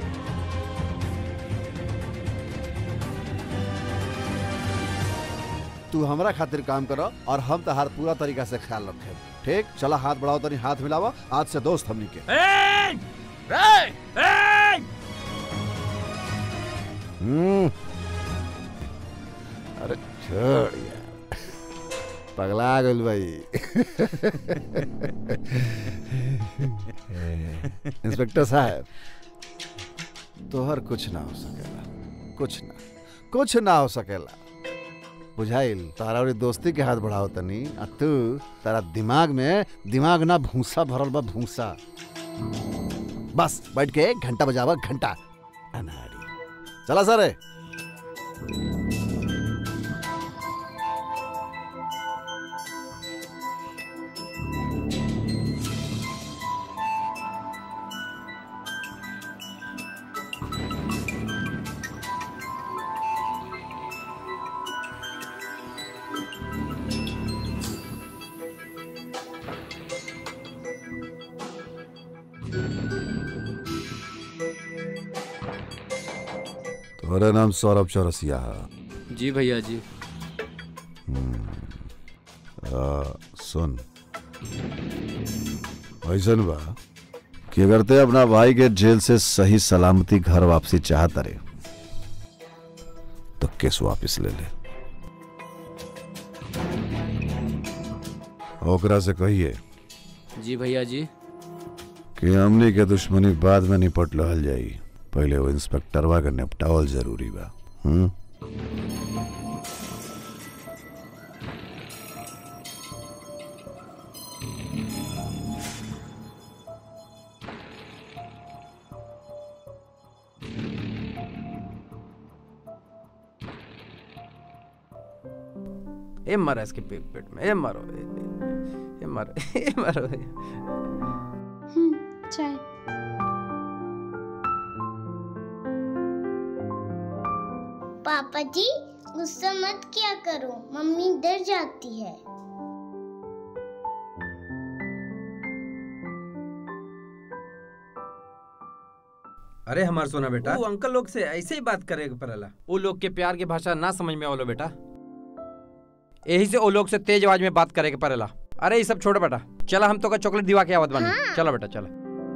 D: तू हमरा खातिर काम करो और हम तहार पूरा तरीका से ख्याल रखे ठीक चला हाथ बढ़ाओ तनी हाथ मिलावा आज से दोस्त हमनी के
H: ए! ए! ए!
D: हम्म अरे छोड़ यार पगला गल भाई इंस्पेक्टर साहब तोहर कुछ ना हो सकेला कुछ ना कुछ ना हो सकेला बुझाइल तारा और दोस्ती के हाथ बढ़ाओ तनी आ तू तारा दिमाग में दिमाग ना भूसा भरल बा भूसा बस बैठ के घंटा बजावा घंटा अनाड़ी चला सर तुम्हारा नाम सौरभ चौरसिया है
E: जी भैया जी
D: आ, सुन ऐसन बा कि अगर ते अपना भाई के जेल से सही सलामती घर वापसी चाहता रे तो केस वापस ले ले ओकरा से कहिए
E: जी भैया जी
D: कि हमनी के दुश्मनी बाद में निपट लहल जाई पहले वो इंस्पेक्टरवा के निपटावल जरूरी बा हम्म
H: ए मारा इसके पेट पेट में ए मारो ए, ए, ए मारो ए मारो
N: चाय
K: पापा जी गुस्सा मत किया करो मम्मी डर जाती है
H: अरे हमार सोना बेटा वो अंकल लोग से ऐसे ही बात करे पड़ेला वो लोग के प्यार के भाषा ना समझ में आवलो बेटा यही से वो लोग से तेज आवाज में बात करे के पड़ेला अरे ये सब छोड़ बेटा चला हम तो का चॉकलेट दिवा के आवत बानी चलो बेटा चलो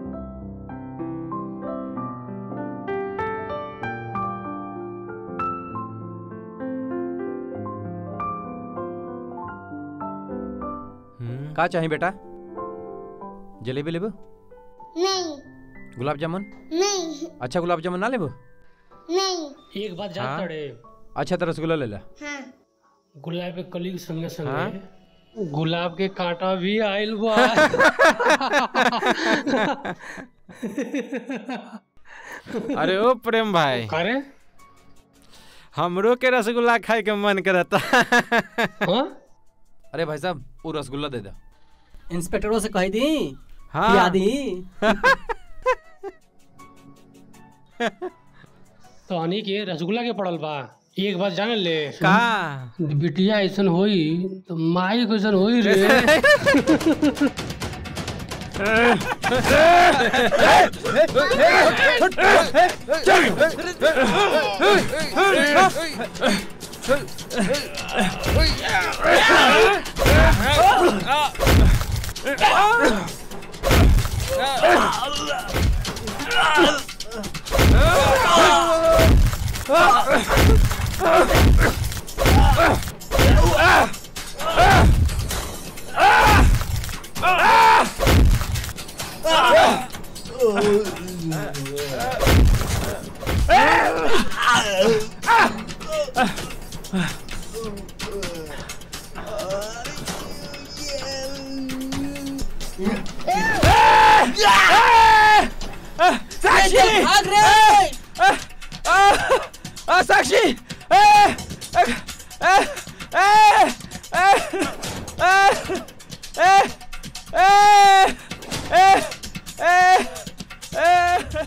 H: का चाहिए बेटा जलेबी लेबो
K: नहीं
H: गुलाब जामुन
K: नहीं
H: अच्छा गुलाब जामुन ना लेबो
K: नहीं
V: एक बात
H: हाँ?
V: जान तड़े
H: अच्छा तो रसगुल्ला ले ला
K: हाँ
V: गुलाब के कली के संगे संगे
H: हाँ?
V: गुलाब के कांटा भी आइल बा
H: अरे ओ प्रेम भाई
V: अरे
H: हमरो के रसगुल्ला खाए के मन करता अरे भाई साहब वो रसगुल्ला दे दो
V: इंस्पेक्टरों से कह दी
H: हाँ।
V: पिया दी तो अनी के रसगुल्ला के पड़ल बा एक बात जान ले
H: का
V: बिटिया ऐसन होई तो माई कैसन होई रे
H: साक्षी
V: भाग रे
H: आ साक्षी ए ए ए ए ए ए ए ए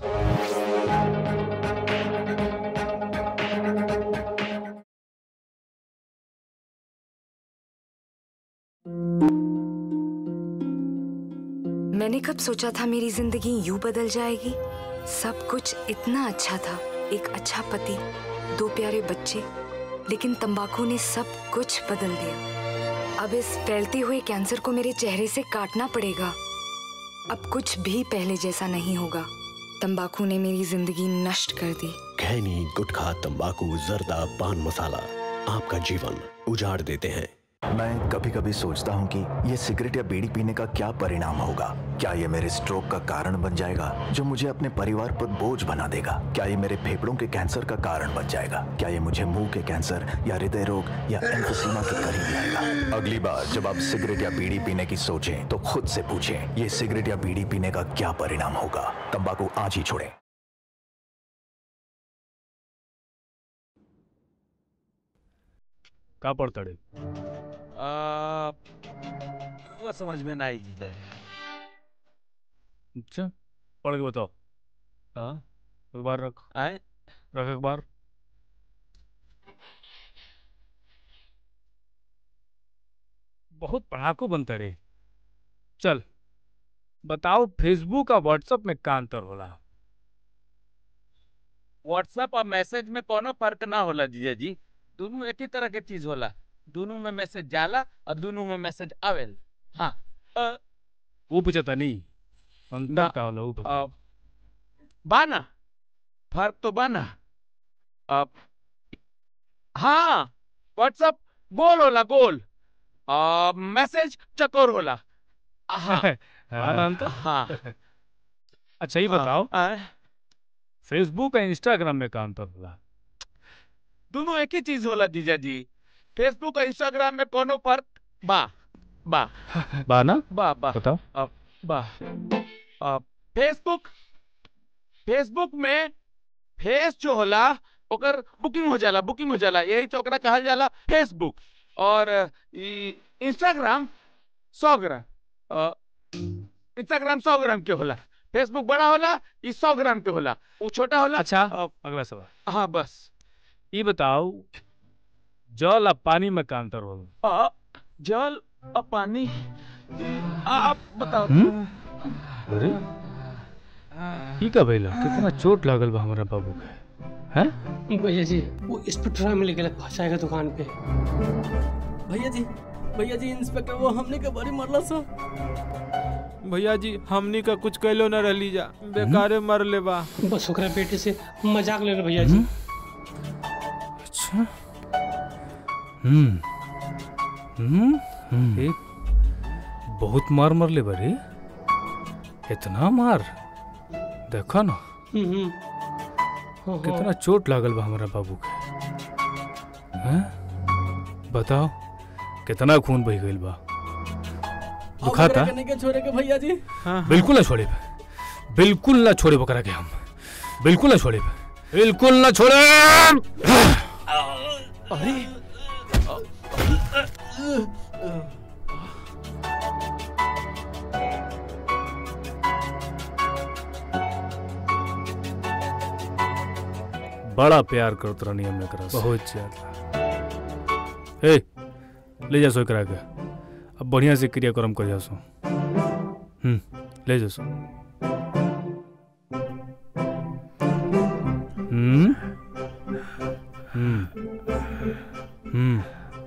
I: मैंने कब सोचा था मेरी जिंदगी यूं बदल जाएगी सब कुछ इतना अच्छा था एक अच्छा पति दो प्यारे बच्चे लेकिन तंबाकू ने सब कुछ बदल दिया अब इस फैलते हुए कैंसर को मेरे चेहरे से काटना पड़ेगा अब कुछ भी पहले जैसा नहीं होगा तंबाकू ने मेरी जिंदगी नष्ट कर दी
M: खैनी गुटखा तंबाकू जर्दा पान मसाला आपका जीवन उजाड़ देते हैं
O: मैं कभी कभी सोचता हूँ कि ये सिगरेट या बीड़ी पीने का क्या परिणाम होगा क्या ये मेरे स्ट्रोक का कारण बन जाएगा जो मुझे अपने परिवार पर बोझ बना देगा क्या ये मेरे फेफड़ों के कैंसर का कारण बन जाएगा क्या ये मुझे मुंह के कैंसर या हृदय रोग या एम्फोसीमा के करीब लाएगा अगली बार जब आप सिगरेट या बीड़ी पीने की सोचें तो खुद से पूछें ये सिगरेट या बीड़ी पीने का क्या परिणाम होगा तंबाकू आज ही छोड़ें
W: का पढ़ता रे
L: आ, वो समझ में नहीं
W: अच्छा पढ़ के बताओ हाँ अखबार रख
L: आए
W: रख अखबार बहुत पढ़ाकू बनता रे चल बताओ फेसबुक और व्हाट्सएप में का अंतर होला
L: व्हाट्सएप और मैसेज में कोनो फर्क ना होला जीजा जी दोनों एक ही तरह के चीज होला दोनों में मैसेज जाला और दोनों में मैसेज आवेल हाँ अ,
W: वो पूछता नहीं अंतर का होला वो बता।
L: अ, बाना फर्क तो बाना अब हाँ व्हाट्सएप गोल होला गोल आ, मैसेज चकोर होला हाँ
W: हाँ, अंतर?
L: हाँ
W: अच्छा ये बताओ फेसबुक और इंस्टाग्राम में का अंतर होला
L: दोनों एक ही चीज होला जीजा जी फेसबुक और इंस्टाग्राम में कोनो फर्क बा बा
W: बा ना
L: बा बा
W: बताओ
L: अब बा अब फेसबुक फेसबुक में फेस जो होला ओकर बुकिंग हो जाला बुकिंग हो जाला यही तो ओकरा कहल जाला फेसबुक और ई इंस्टाग्राम सौ ग्राम अ, इंस्टाग्राम सौ ग्राम के होला फेसबुक बड़ा होला ई सौ ग्राम के होला वो छोटा होला
W: अच्छा अगला सवाल
L: हाँ बस
W: ये बताओ जल और पानी में का अंतर होला
L: अ, जल और पानी आ, आप बताओ
W: अरे ई का भइला कितना चोट लागल बा हमरा बाबू के हैं
V: भैया जी वो इंस्पेक्टर मिल गया भाषा दुकान पे
X: भैया जी भैया जी इंस्पेक्टर वो हमने के बड़ी मरला सा
Y: भैया जी हमनी का कुछ कैलो न रहली जा बेकारे मर ले बा
V: बस ओकरा बेटे से मजाक ले रहे भैया जी
W: अच्छा हम्म हम्म हम्म एक बहुत मार मर ले बरे इतना मार देखो ना
V: हम्म, हाँ,
W: कितना
V: हाँ।
W: चोट लागल बा हमारा बाबू के हैं बताओ कितना खून बह गइल बा दुखाता
X: करने के छोड़े के भैया जी
W: बिल्कुल ना छोड़े बिल्कुल ना छोड़े बकरा के हम बिल्कुल ना छोड़े बिल्कुल ना छोड़े
L: अरे
W: बड़ा प्यार करत रहनी हम एकरा से बहुत ज्यादा ए ले जा सो एकरा के अब बढ़िया से क्रियाक्रम कर जा सो हम्म ले जा सो हम्म हम्म हम्म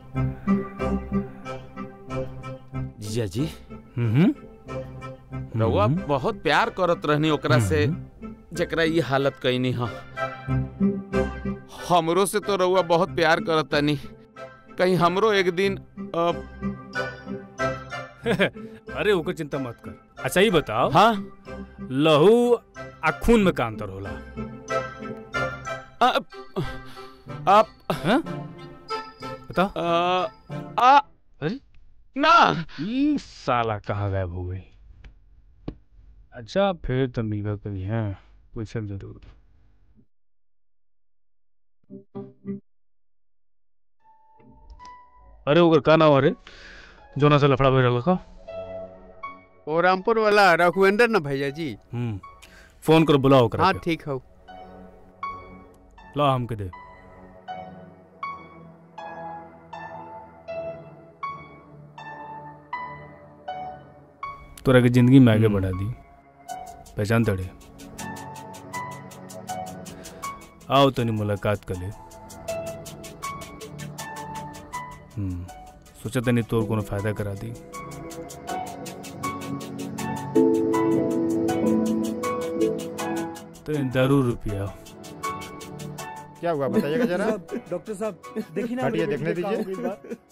A: जीजा जी
W: हम्म
A: रउआ बहुत प्यार करत रहनी ओकरा से जकरा ये हालत कईनी हा हमरो से तो रउआ बहुत प्यार करत तनी कहीं हमरो एक दिन अब
W: अरे ओकर चिंता मत कर अच्छा ये बताओ
A: हाँ
W: लहू आ खून में का अंतर होला
A: आप
W: हैं बताओ
L: आ
W: अरे
L: ना
W: ई साला कहाँ गायब हो गई अच्छा फिर तो मिलवा कभी हैं पूछब जरूर अरे ओकर का नाम अरे जोना से लफड़ा भइल का
T: ओ रामपुर वाला रघुवेंद्र ना भैया जी
W: हम्म फोन कर बुलाओ ओकरा
T: हाँ
W: के।
T: ठीक हो
W: ला हमके दे तोरा के जिंदगी में आगे बढ़ा दी पहचान तड़े आओ तनी मुलाकात कर ले हम्म सोचा तनी तोर कोनो फायदा करा दी तो जरूर रुपया
P: क्या हुआ बताइएगा जरा
C: डॉक्टर साहब देखिए ना
P: हटिए
C: मेरे
P: देखने
C: बेटे का
P: दीजिए।
C: क्या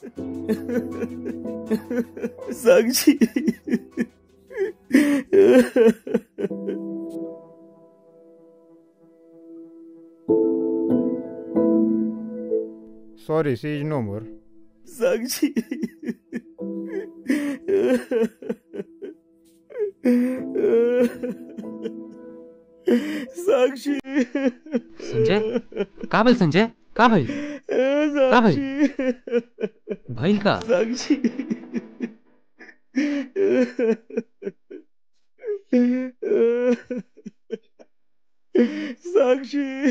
C: हो गई बात। Sakshi
P: sorry she is no more
C: Sakshi Sakshi
J: Sanjay का भइल संजय का भइल का भइल भइल का
C: Sakshi Sakshi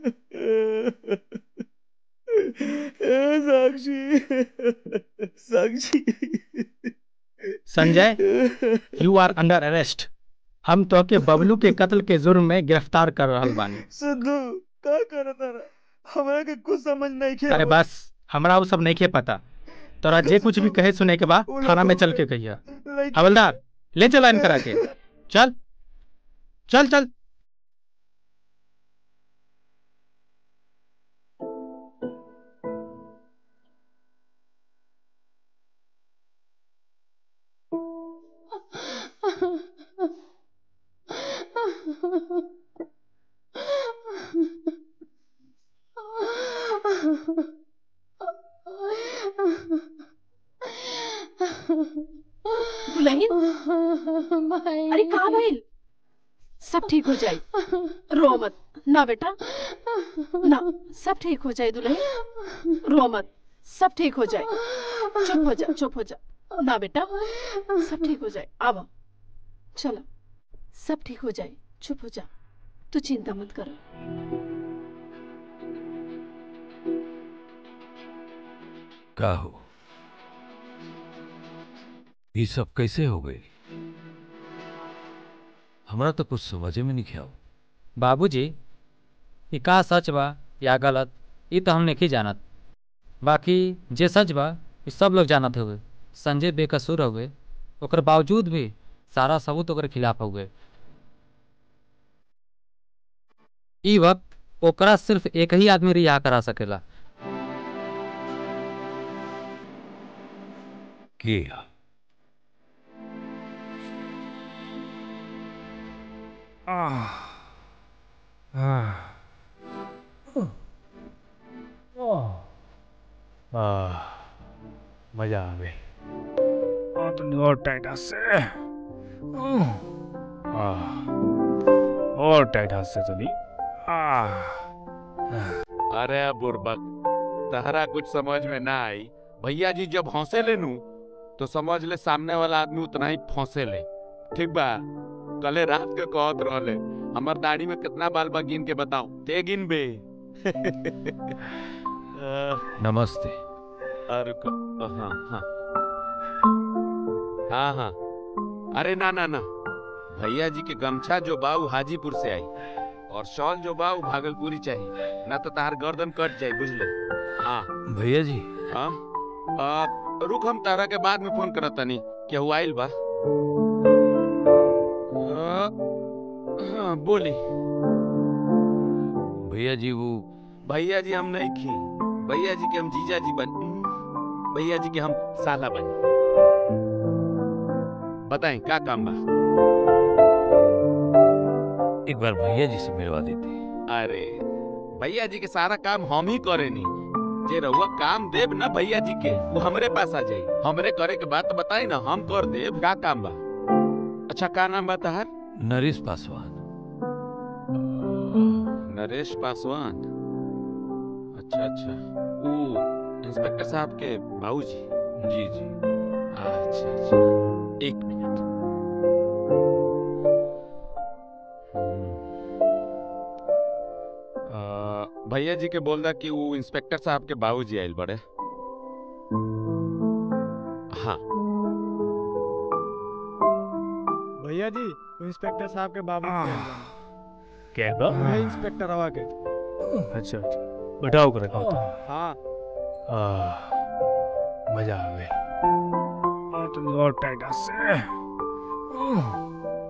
C: Sakshi Sakshi
F: Sanjay you are under arrest हम तो के बबलू के कत्ल के जुर्म में गिरफ्तार कर रहल बानी
C: सिद्धू का करत रहा हमरा के कुछ समझ नहीं खे
F: अरे बस हमरा वो सब नहीं के पता तोरा जे कुछ भी कहे सुने के बाद थाना में चल के कहिया हवलदार ले चला इनकरा के चल चल चल
G: दुल्हन अरे कहाँ भइल सब ठीक हो जाए रो मत ना बेटा ना सब ठीक हो जाए दुल्हन रो मत सब ठीक हो जाए चुप हो जा चुप हो जा ना बेटा सब ठीक हो जाए अब चलो सब ठीक हो जाए चुप हो जा तू चिंता मत कर
Q: का हो ये सब कैसे हो गई हमरा तो कुछ समझे में नहीं ख्याल
J: बाबूजी ई का सच बा या गलत ई तो हम नहीं जानत बाकी जे सच बा ई सब लोग जानत हुए संजय बेकसूर हुए ओकर बावजूद भी सारा सबूत ओकर खिलाफ हुए ई वक्त ओकरा सिर्फ एक ही आदमी रिहा करा सकेला
Q: के
W: मजा आ गई और तो और टाइट हाथ से आह, और टाइट हाथ से चली
L: अरे बुरबक तहरा कुछ समझ में ना आई भैया जी जब हंसे ले नू तो समझ ले सामने वाला आदमी उतना ही फंसे ले ठीक बा कले रात के कहत रहले हमर दाढ़ी में कितना बाल बा गिन के बताओ ते गिन बे
Q: नमस्ते
L: अरे क- हाँ हाँ हाँ हाँ अरे ना ना ना भैया जी के गमछा जो बा उ हाजीपुर से आई और शॉल जो बा उ भागलपुरी चाहिए ना तो तार गर्दन कट जाए बुझले हाँ
Q: भैया जी
L: हाँ आ, रुक हम तारा के बाद में फोन करत तनी क्या हुआ आइल बा आ, हाँ बोली
Q: भैया जी वो
L: भैया जी हम नहीं खी भैया जी के हम जीजा जी बन भैया जी के हम साला बन बताएं क्या काम बा
Q: एक बार भैया जी से मिलवा देते
L: अरे भैया जी के सारा काम हम ही करेनी जे रहुआ काम देब ना भैया जी के वो हमरे पास आ जाई हमरे करे के बात बताई ना हम कर देब का काम बा अच्छा का नाम बा तहार
Q: नरेश पासवान
L: नरेश पासवान अच्छा अच्छा वो इंस्पेक्टर साहब के बाबूजी
Q: जी जी
L: अच्छा अच्छा एक मिनट हम्म। आ, भैया जी के बोल दा कि वो इंस्पेक्टर साहब के बाबूजी आयल बड़े हाँ
R: भैया जी वो इंस्पेक्टर साहब के बाबू
W: क्या बा
R: है इंस्पेक्टर हवा के
W: अच्छा अच्छा बैठाओ कर रखा
R: हाँ
W: आह, मजा आ गई और तो और टाइट हाथ से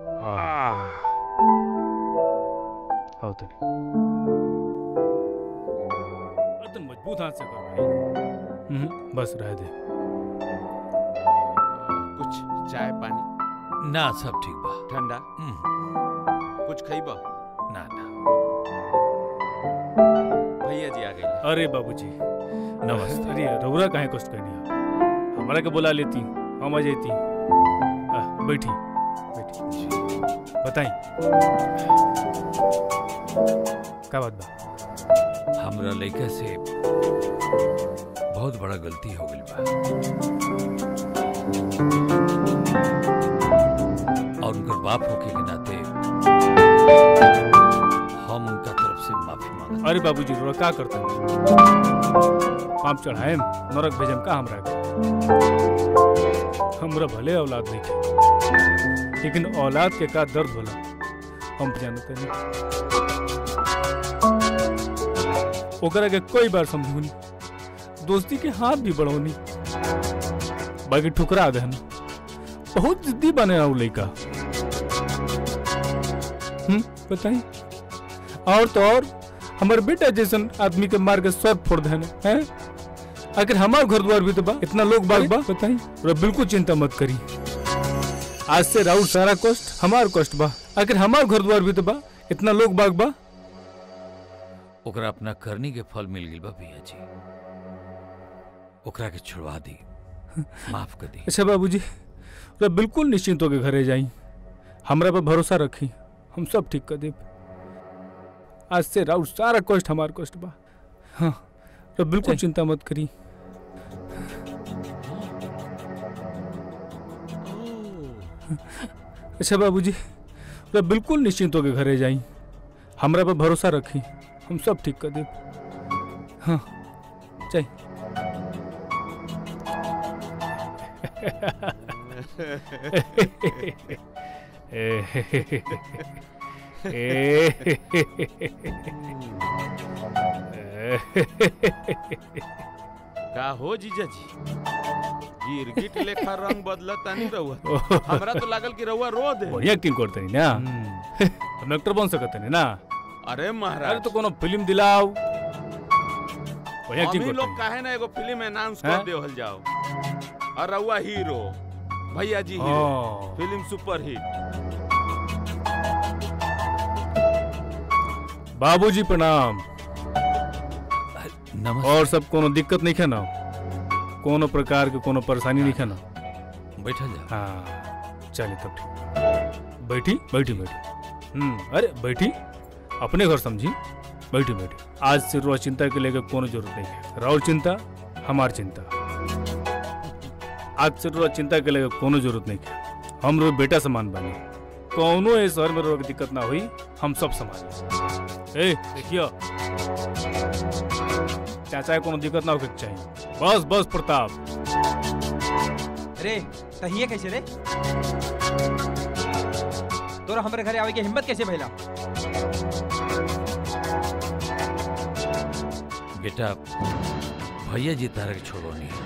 W: आह, आओ तो बहुत हाथ से कर भाई हम्म, बस रह दे
L: कुछ चाय पानी
Q: ना सब ठीक बा
L: ठंडा कुछ खइबा
Q: ना ना
L: भैया जी आ गए
W: अरे बाबूजी नमस्ते अरे रौरा काहे कष्ट करनी है हमारा के बुला लेती हम आ जाती आ, बैठी बैठी बताई का बात बा
Q: हमरा लड़का से बहुत बड़ा गलती हो गई बा और उनकर बाप होके के नाते हम उनका तरफ से माफी मांगत
W: अरे बाबूजी रौरा का करते पाप चढ़ाए नरक भेजम का हमरा के हमरा भले औलाद नहीं थे लेकिन औलाद के का दर्द होला हम जानते नहीं ओकरा के कोई बार समझूनी दोस्ती के हाथ भी बढ़ौनी बाकी ठुकरा गए ना बहुत जिद्दी बने रहा लड़का हम्म बताई और तो और हमारे बेटा जैसन आदमी के मार के सर फोड़ देने हैं आखिर हमार घर द्वार भी तो बा इतना लोग बाग बा बताई और बिल्कुल चिंता मत करी आज से राउर सारा कष्ट हमार कष्ट बा आखिर हमार घर द्वार भी तो बा इतना लोग बाग बा
Q: ओकरा अपना करनी के फल मिल गई बा भैया जी ओकरा के छुड़वा दी माफ कर दी
W: अच्छा बाबूजी तो बिल्कुल निश्चिंत होके घरे जाई हमरा पर भरोसा रखी हम सब ठीक कर देब आज से राउर सारा कष्ट हमार कष्ट बा हाँ तो बिल्कुल चिंता मत करी अच्छा बाबूजी तो बिल्कुल निश्चिंत होके घरे जाई हमरा पर भरोसा रखी हम सब ठीक कर देब हाँ चाहिए
L: का हो जीजा जी गिरगिट लेखा रंग बदलता नहीं रहुआ हमरा तो लागल कि रहुआ रो दे
W: बढ़िया एक्टिंग करते नहीं ना हम एक्टर बन सकते नहीं ना
L: अरे महाराज
W: अरे तो कोनो फिल्म दिलाओ बढ़िया
L: हम
W: एक्टिंग
L: ही
W: करते
L: लोग काहे ना एगो फिल्म अनाउंस
W: हैं?
L: कर देवल जाओ और रहुआ हीरो भैया जी
W: हाँ।
L: हीरो फिल्म सुपर हिट
W: बाबूजी प्रणाम और सब कोनो दिक्कत नहीं है ना कोनो प्रकार के कोनो परेशानी नहीं है ना
Q: बैठल जा
W: हाँ चलिए तब ठीक बैठी बैठी बैठी हम्म अरे बैठी अपने घर समझी बैठी बैठी आज से रोज चिंता के लेकर कोनो जरूरत नहीं है राउर चिंता हमार चिंता आज से रोज चिंता के लेकर कोनो जरूरत नहीं है हम रोज बेटा समान बने कोनो ए शहर में रोग दिक्कत ना हुई हम सब संभाल ए देखियो चाचा के कोनो दिक्कत ना होके चाहिए बस बस प्रताप
H: रे तहिए कैसे रे तोरा हमरे घरे आवे के हिम्मत कैसे भइला
Q: बेटा भैया जी तारा के छोड़ो नहीं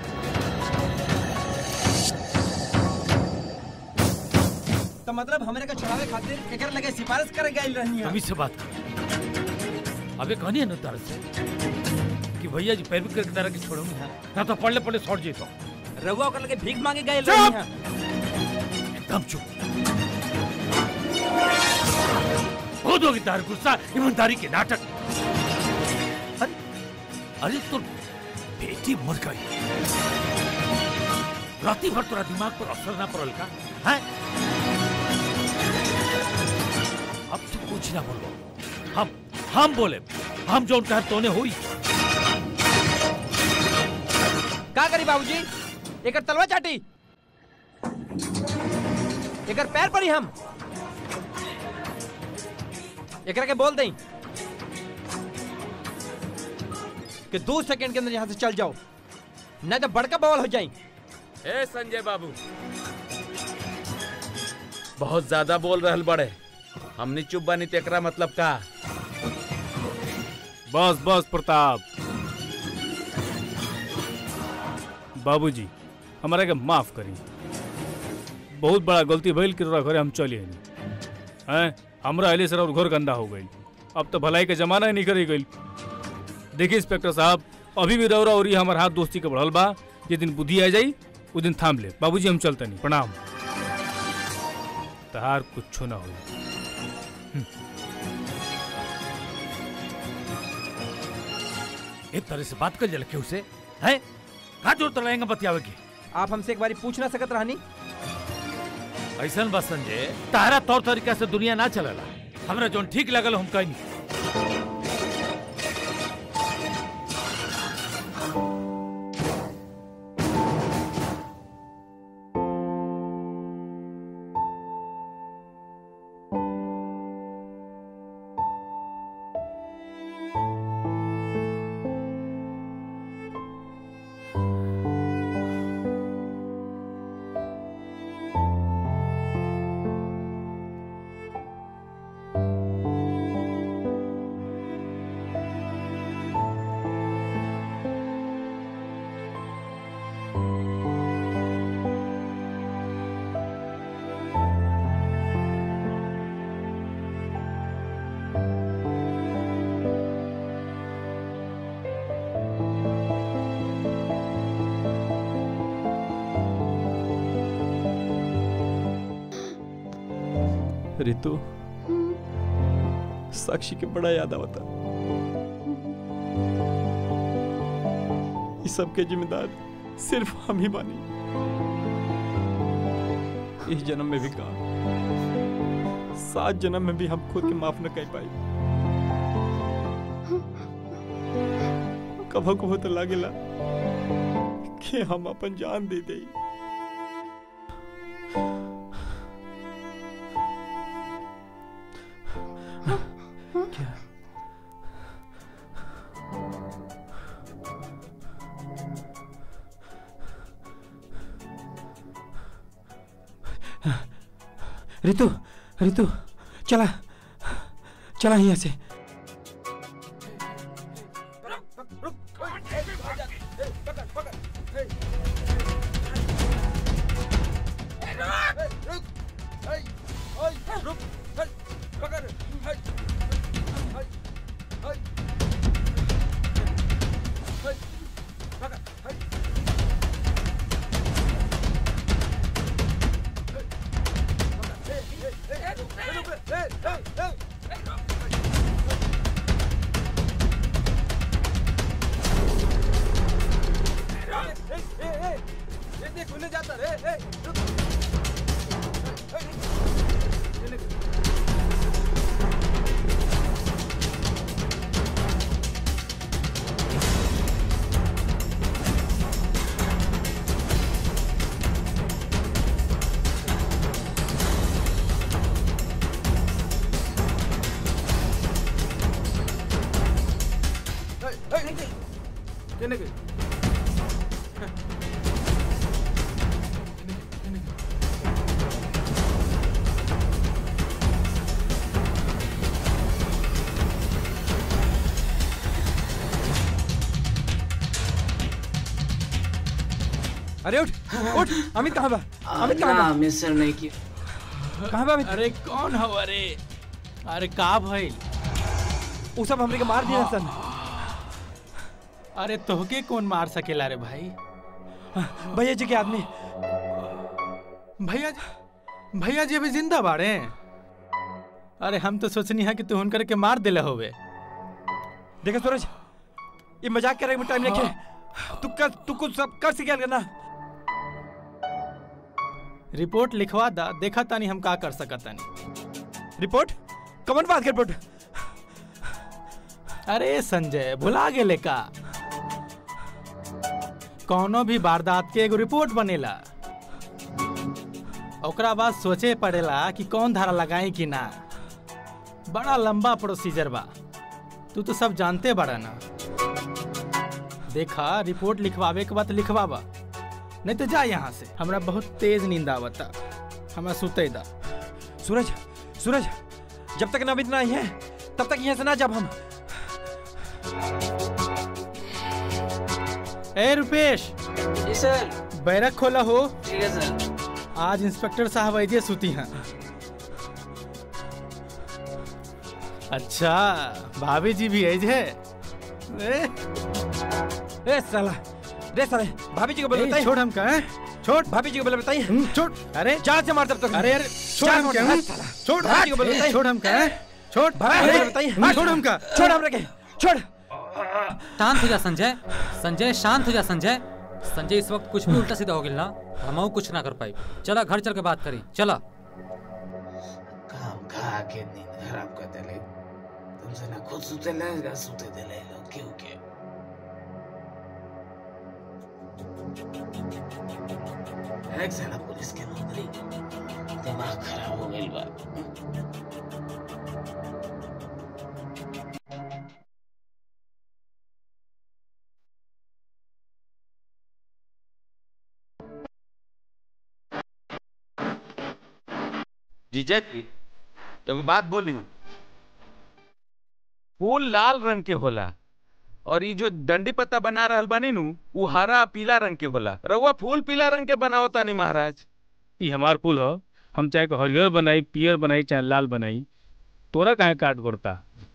H: तो मतलब हमरे के छुड़ावे खातिर एकर लगे सिफारिश करे गइल रहनी
Q: अभी से बात कर अबे कहनी है ना तारा से कि भैया जी पैरवी करके तारा के छोड़ूंगी हाँ ना तो पढ़ले पढ़ले छोड़ जीतो
H: रउआ ओकर लगे भीख मांगे गइल
Q: चुप!
H: रहनी है
Q: एकदम चुप बहुत होगी तार गुस्सा ईमानदारी के नाटक अरे अरे तो बेटी मर गई राती भर तोरा दिमाग पर असर ना पड़ल का हैं अब तू कुछ ना बोलो हम हम बोले हम जो उनका तोने हुई
H: का करी बाबूजी एकर तलवा चाटी एकर पैर पड़ी हम एकरा के बोल दें कि दो सेकंड के अंदर यहाँ से चल जाओ नहीं तो बड़का बवाल हो जाए
L: ए संजय बाबू बहुत ज्यादा बोल रहल बड़े हमनी चुप बनी तेकरा मतलब का
W: बस बस प्रताप बाबूजी हमारा के माफ करी बहुत बड़ा गलती भइल कि तोरा घरे हम चली नहीं हैं हमरा अली सर और घर गंदा हो गई अब तो भलाई के जमाना ही नहीं करी गई देखिए इंस्पेक्टर साहब अभी भी रौरा और ये हमार हाथ दोस्ती के बढ़ल बा जे दिन बुद्धि आ जाई उस दिन थाम ले बाबूजी हम चलते नहीं प्रणाम तहार कुछो ना होई
Q: एक तरह से बात कर जल के उसे है कहा जरूरत रहेगा बतियावे की
H: आप हमसे एक बारी पूछ ना सकत रहनी
Q: ऐसा बस संजय तारा तौर तरीका से दुनिया ना चलेला हमरा जोन ठीक लगल हम कहीं
R: रितु साक्षी के बड़ा याद आवता इस सब के जिम्मेदार सिर्फ हम ही बानी इस जन्म में भी कहा सात जन्म में भी हम खुद के माफ न कर पाई कभो कभो तो लागेला कि हम अपन जान दे दे
H: रितु रितु चला चला यहाँ से अरे उठ उठ अमित कहाँ बा अमित कहाँ बा
X: मिस्टर नहीं किया
H: कहाँ बा अमित
F: अरे कौन हव अरे अरे का भइल
H: उ सब हमरे के मार दिया सन
F: अरे तोहके कौन मार सकेला रे भाई
H: भैया जी के आदमी
F: भैया जी भैया जी अभी जिंदा बाड़े अरे हम तो सोचनी है कि तू हुनकर के मार दिले होवे
H: देखा सूरज ये मजाक करे में टाइम रखे तू कर तू कुछ सब कर सके करना
F: रिपोर्ट लिखवा दा देखा तानी हम का कर सकत तानी
H: रिपोर्ट कमन बात कर रिपोर्ट
F: अरे संजय भुला गेले का कौनो भी वारदात के एगो रिपोर्ट बनेला ओकरा बाद सोचे पड़ेला कि कौन धारा लगाई कि ना बड़ा लंबा प्रोसीजर बा तू तो सब जानते बड़ा ना देखा रिपोर्ट लिखवावे के बाद लिखवावा नहीं तो जा यहाँ से हमरा बहुत तेज नींद आवता हमरा सुते दा
H: सूरज सूरज जब तक नवित ना आई है तब तक यहाँ से ना जब हम
F: ए रुपेश
X: जी सर
F: बैरक खोला हो
X: ठीक है सर
F: आज इंस्पेक्टर साहब ऐजे सुती हैं अच्छा भाभी जी भी ऐज है ए?
H: ए साला रे साले भाभी जी को बोल
F: ए,
H: बताइए
F: छोड़ हमका हैं? छोड़
H: भाभी जी को बोल बताइए
F: छोड़ अरे
H: जान से मार तब तक
F: अरे अरे छोड़
H: जान
F: हमका
H: से मार,
F: हैं?
H: साला।
F: छोड़
H: भाभी जी को बोल
F: ए,
H: बताइए
F: छोड़ हमका हैं? छोड़
H: भाभी जी को
F: अरे,
H: बताइए
F: हाँ, छोड़ हमका
H: छोड़ हम रखे छोड़
J: शांत हो जा संजय संजय शांत हो जा संजय संजय इस वक्त कुछ भी उल्टा सीधा हो गया ना हम कुछ ना कर पाई चला घर चल के बात करी चला
B: काम खा के नींद खराब कर देले तुमसे ना खुद सुते ले ना सुते देले लोग क्यों के एक साला पुलिस के नौकरी दिमाग खराब हो गई बा
L: जीजा जी तो बात बोली फूल लाल रंग के होला और ये जो डंडी पत्ता बना रहल बानी नु वो हरा पीला रंग के होला रउआ फूल पीला रंग के बनावता नहीं महाराज
W: ई हमार फूल हो हम चाहे को हरियर बनाई पियर बनाई चाहे लाल बनाई तोरा काहे काट पड़ता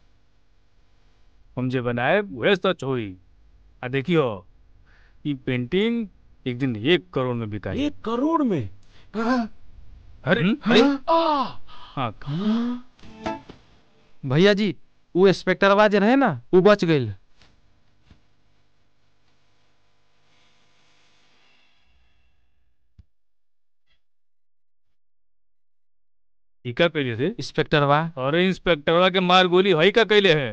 W: हम जे बनाए वह सच होई आ देखियो ई पेंटिंग एक दिन एक करोड़ में बिकाई
L: एक करोड़ में
W: अरे अरे हाँ
H: भैया जी वो इंस्पेक्टर आवाज रहे ना वो बच गई
W: ई का कैले थे
H: इंस्पेक्टरवा
W: अरे इंस्पेक्टरवा के मार गोली हई का कैले है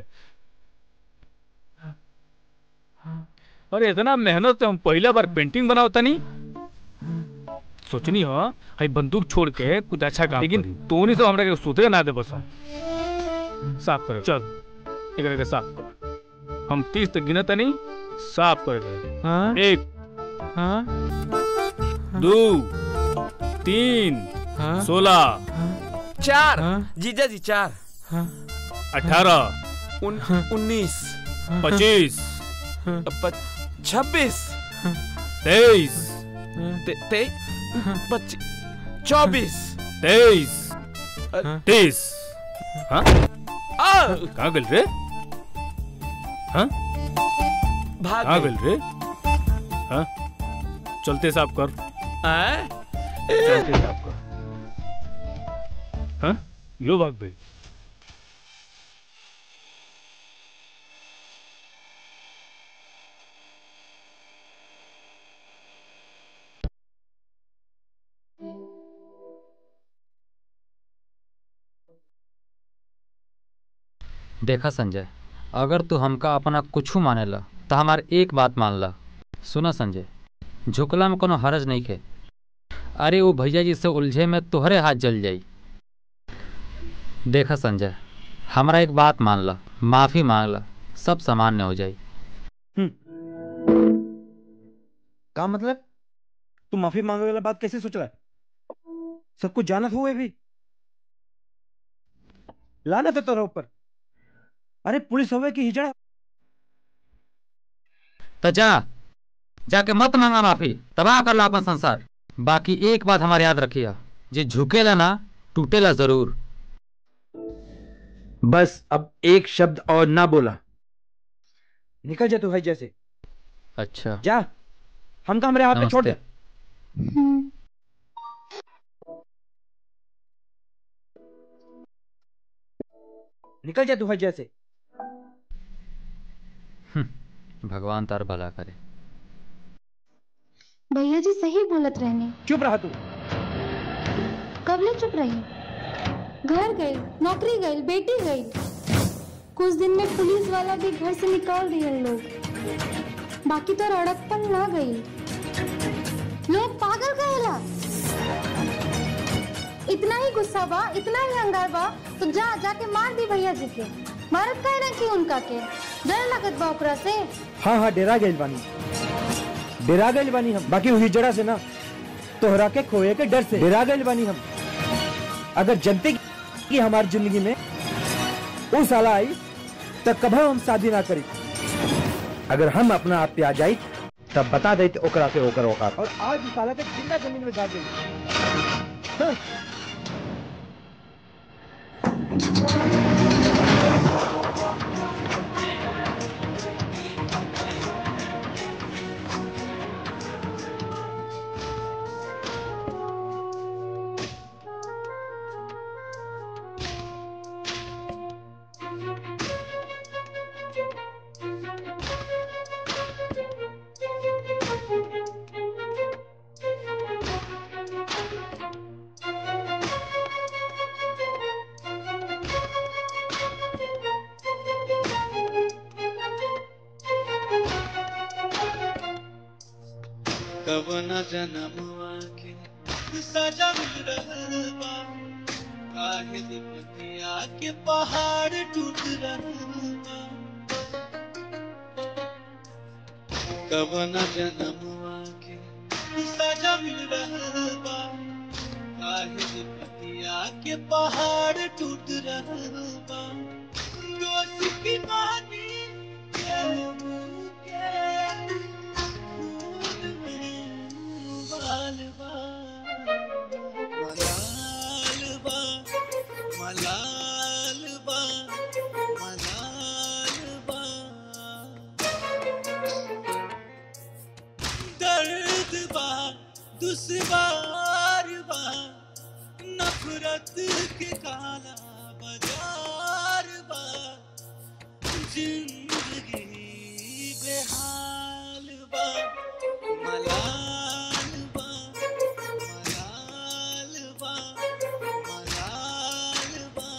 W: अरे इतना मेहनत से हम पहला बार पेंटिंग बनाओ तनी सोचनी हो हई बंदूक छोड़ के कुछ अच्छा काम लेकिन तो नहीं तो हमरा के सुधरे ना दे बस साफ कर चल एकरा के साफ कर हम तीस तक गिनत नहीं साफ कर दे
H: हाँ?
W: एक
H: हाँ?
W: दो तीन सोलह
L: चार जीजा जी चार
W: अठारह
L: उन, उन्नीस
W: पच्चीस
L: प- छब्बीस
W: तेईस
L: ते, ते, पच्चीस चौबीस
W: तेईस तीस हाँ
L: आ!
W: कहाँ गल रे हाँ
L: भाग
W: कहाँ
L: गई।
W: गल रे हाँ चलते साफ कर
L: आए?
W: चलते साफ कर हाँ यो भाग भाई
J: देखा संजय अगर तू हमका अपना कुछ माने ला तो हमार एक बात मान ला सुना संजय झुकला में कोनो हरज नहीं खे अरे वो भैया जी से उलझे में तोहरे हाथ जल जाई देखा संजय हमारा एक बात मान ला माफी मांग ला सब सामान्य हो जाई
D: का मतलब तू माफी मांगे वाला बात कैसे सोच रहा है सब कुछ जानत हुए भी लानत है तेरे ऊपर अरे पुलिस हवे की हिजड़ा
J: तो जा जाके मत मांगा माफी तबाह कर ला अपन संसार बाकी एक बात हमारे याद रखिया जे झुकेला ना टूटेला जरूर
D: बस अब एक शब्द और ना बोला निकल जा तू भाई जैसे
J: अच्छा
D: जा हम का हमारे हाथ पे छोड़ दे निकल जा तू भाई जैसे
J: भगवान तार भला करे
N: भैया जी सही बोलत रहने
D: चुप रहा तू
N: कब ले चुप रही घर गई नौकरी गई बेटी गई कुछ दिन में पुलिस वाला भी घर से निकाल दिए लोग बाकी तो अड़कपन ना गई लोग पागल कहेला इतना ही गुस्सा बा इतना ही हंगार बा तो जा जाके मार दी भैया जी के मारत कहे ना कि उनका के डर लगत बा ओकरा से
D: हाँ हाँ डेरा गई बानी डेरा गई बानी हम बाकी हुई जड़ा से ना तोहरा के खोए के डर से डेरा गई बानी हम अगर जनते की हमारी जिंदगी में वो साला आई तो कभी हम शादी ना करी अगर हम अपना आप पे आ जाई तब बता दे तो ओकरा से ओकर औकात और आज इस साला के जिंदा जमीन में गाड़ देंगे हाँ।
C: कब न जनमवा के सजा मिल रहल बा काहे विपतिया के पहाड़ टूट रहल बा कब न जनमवा के सजा मिल रहल बा काहे विपतिया के पहाड़ टूट रहल बा दोषी की मानी के के खून में उबाल बा मलाल बा मलाल बा मलाल बा दर्द बा दुश्वार बा नफरत के काला बाजार बा जिंदगी बेहाल बा मलाल बा मलाल बा मलाल बा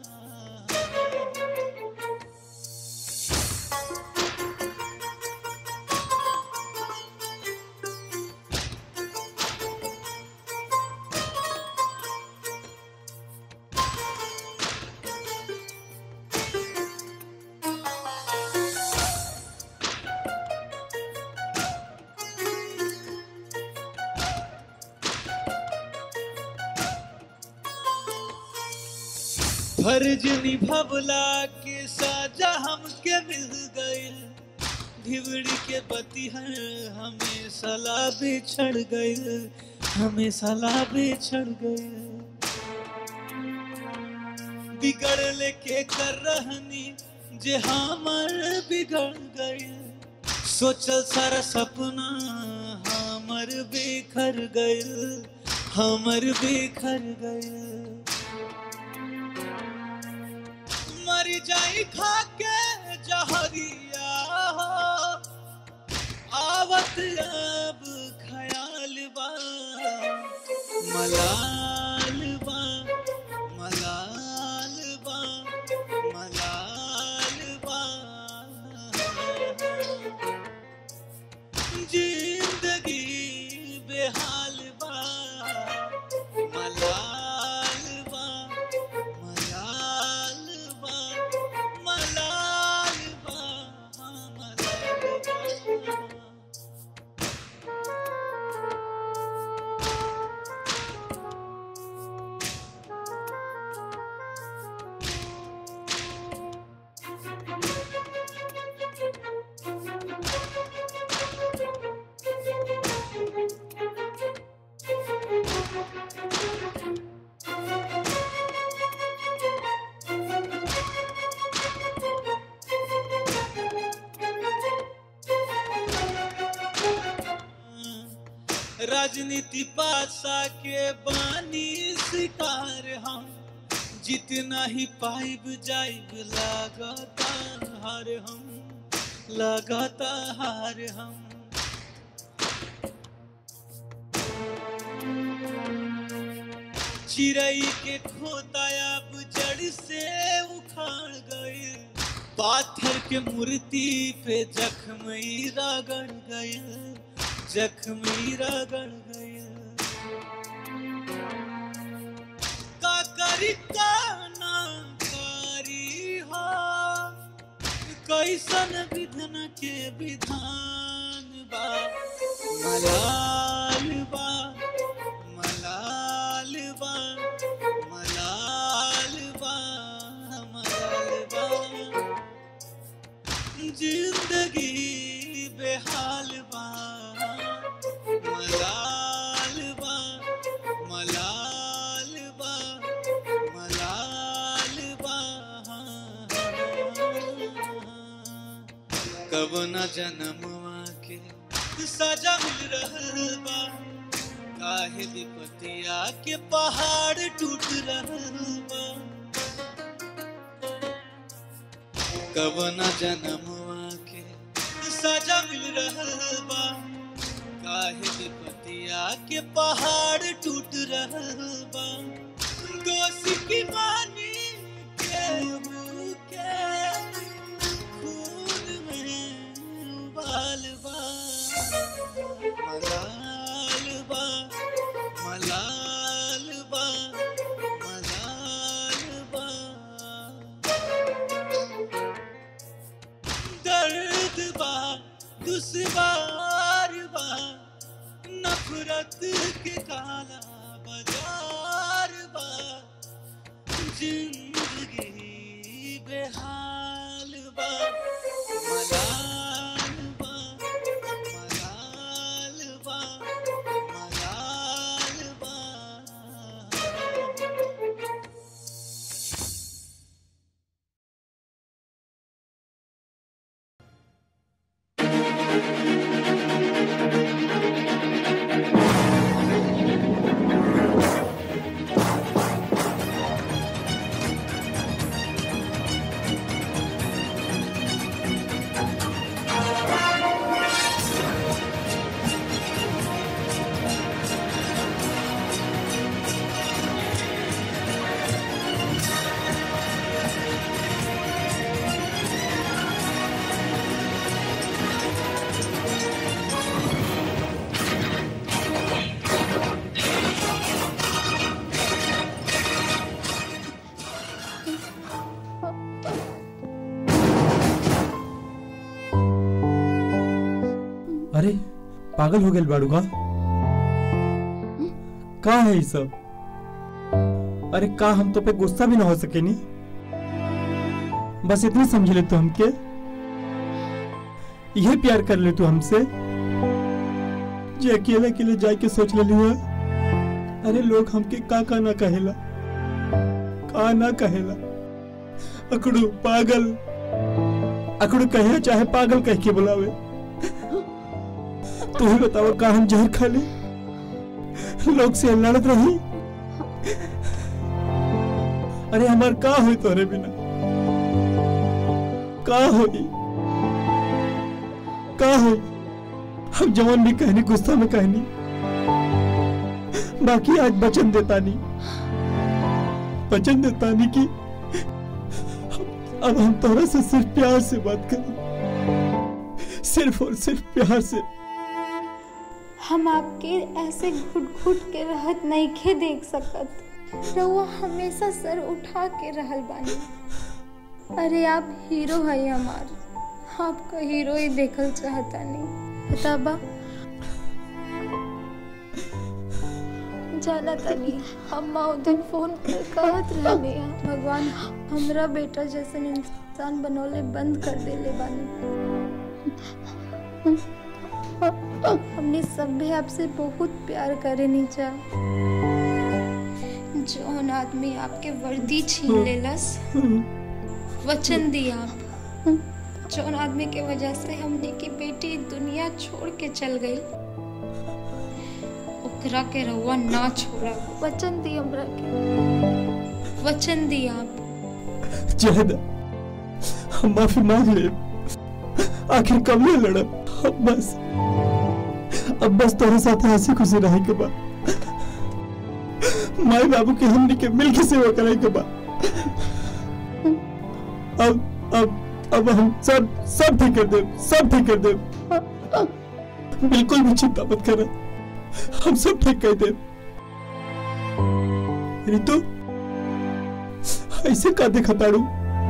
C: फर्ज निभवला के साजा हमके मिल गइल धिवड़ी के बतिहर हमें सला बिछड़ गइल हमें सला बिछड़ गइल बिगड़ के कर रहनी जे हमर बिगड़ गइल सोचल सारा सपना हमर बिखर गइल हमर बिखर गइल मर जाई खा के जहरिया हो आवत अब ख्याल बा मलाल बा मलाल बा मलाल बा जिंदगी बेहाल बा मलाल बा मलाल बा मलाल बा मलाल बा राजनीति पासा के बानी शिकार हम जितना ही पाइब जाइब लगाता हार हम लगाता हार हम चिड़ई के खोता अब जड़ से उखाड़ गए पाथर के मूर्ति पे जख्म ही रगड़ गए जख्मी रगड़ गए का करी का ना करी हो कैसन विधन के विधान बा मलाल बा मलाल बा मलाल बा मलाल बा जिंदगी बेहाल बा मलाल बा मलाल बा मलाल बा कब न जन्मवा के सजा मिल रहल बा काहे विपतिया के पहाड़ टूट रहल बा कब न जन्मवा के सजा मिल रहल बा काहे विपतिया के पहाड़ टूट रहल बा दोषी की मानी केहू के खून में उबाल बा मलाल दुश्वार बा नफरत के काला बाजार बा जिंदगी बेहाल बा मलाल बा मलाल बा मलाल बा
W: अरे पागल हो गए बाड़ू का का है ये सब अरे का हम तो पे गुस्सा भी ना हो सके नी बस इतनी समझ ले तू हमके यह प्यार कर ले तू हमसे जे अकेले अकेले जाके सोच ले हुआ अरे लोग हमके का का ना कहेला का ना कहेला अकड़ू पागल अकड़ू कहे चाहे पागल कह के बुलावे तू ही बताओ का हम जहर खा ले लोग से लड़त रही अरे हमार का हुई तोरे बिना का हुई का हुई हम जवान भी कहनी गुस्सा में कहनी बाकी आज वचन देता नहीं वचन देता नहीं कि अब हम तोरा से सिर्फ प्यार से बात करें सिर्फ और सिर्फ प्यार से
N: हम आपके ऐसे घुट घुट के रहत नइखे देख सकत रउआ हमेशा सर उठा के रहल बानी अरे आप हीरो है हमार आपका हीरो ही देखल चाहता नहीं पता बा जाना तनी अम्मा उधर फोन कर कहत रहले हैं, भगवान हमरा बेटा जैसन इंसान बनोले बंद कर देले बानी हमने सब भी आपसे बहुत प्यार करे नीचा जौन आदमी आपके वर्दी छीन लेलस वचन दिया आप जौन आदमी के वजह से हमने की बेटी दुनिया छोड़ के चल गई ओकरा के रउआ ना छोड़ा वचन दी हमरा के वचन दी आप
W: जहद हम माफी मांग ले आखिर कब ले लड़ब अब बस अब बस तोरे साथ हंसी खुशी रहे के बाद माई बाबू के हमनी के मिल के सेवा करे के बाद अब अब अब हम सब सब ठीक कर दे सब ठीक कर दे बिल्कुल भी चिंता मत कर हम सब ठीक कर दे रितु ऐसे का देखा ताड़ू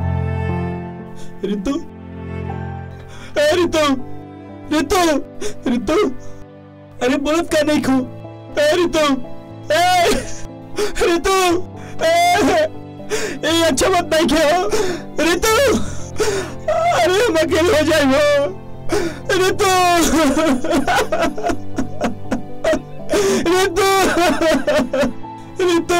W: रितु ए रितु रितु रितु अरे बोलत का नहीं खो ए रितु ए रितु ए ए अच्छा मत नहीं खेलो रितु अरे हम अकेले हो जाए हो रितु रितु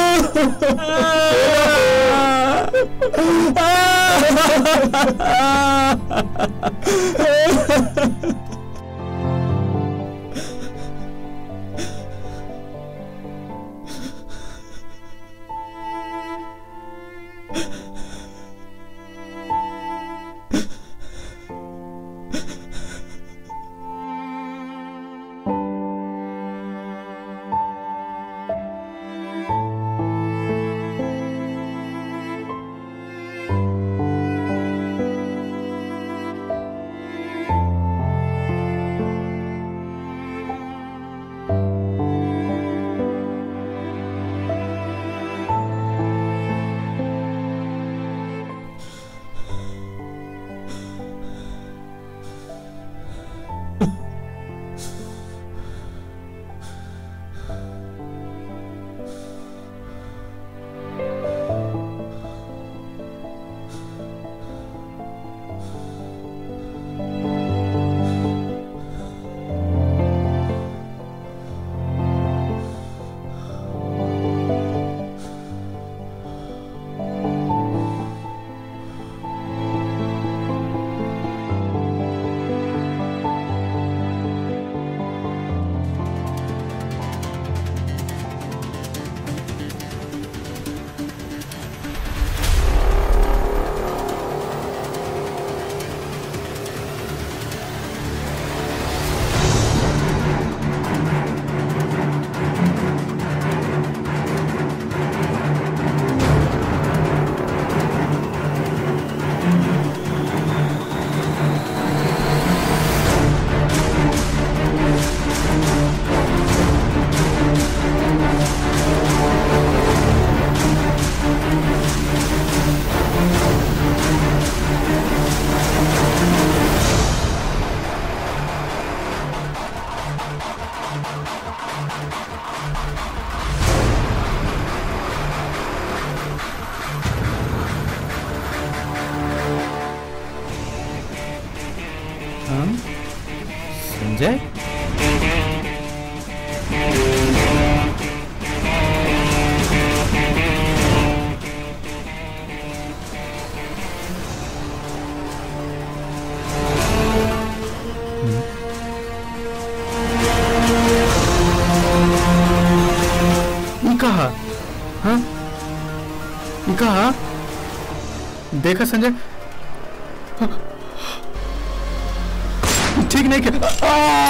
W: रितु
P: संजय ये कहा हाँ ये कहा देखा संजय ठीक नहीं किया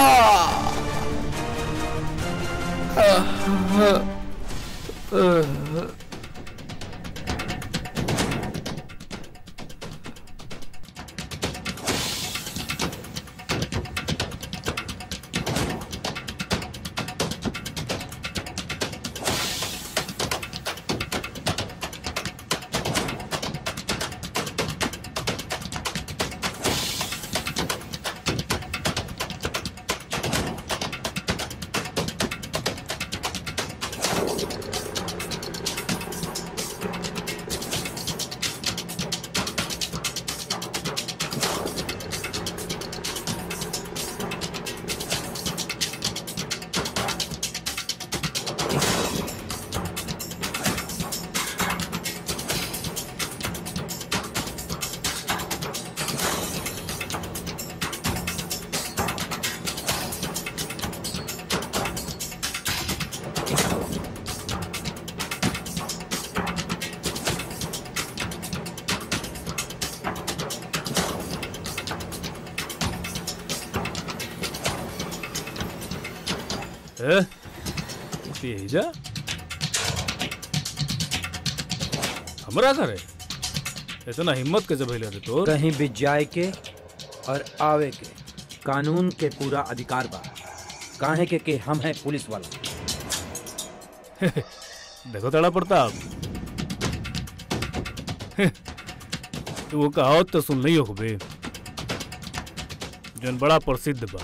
W: ए, तेजा हमरा करे इतना हिम्मत कैसे भइले रे तोर
D: कहीं भी जाए के और आवे के कानून के पूरा अधिकार बा काहे के के हम हैं पुलिस वाला
W: देखो तड़ा प्रताप तो वो कहावत तो सुन लियो बे जन बड़ा प्रसिद्ध बा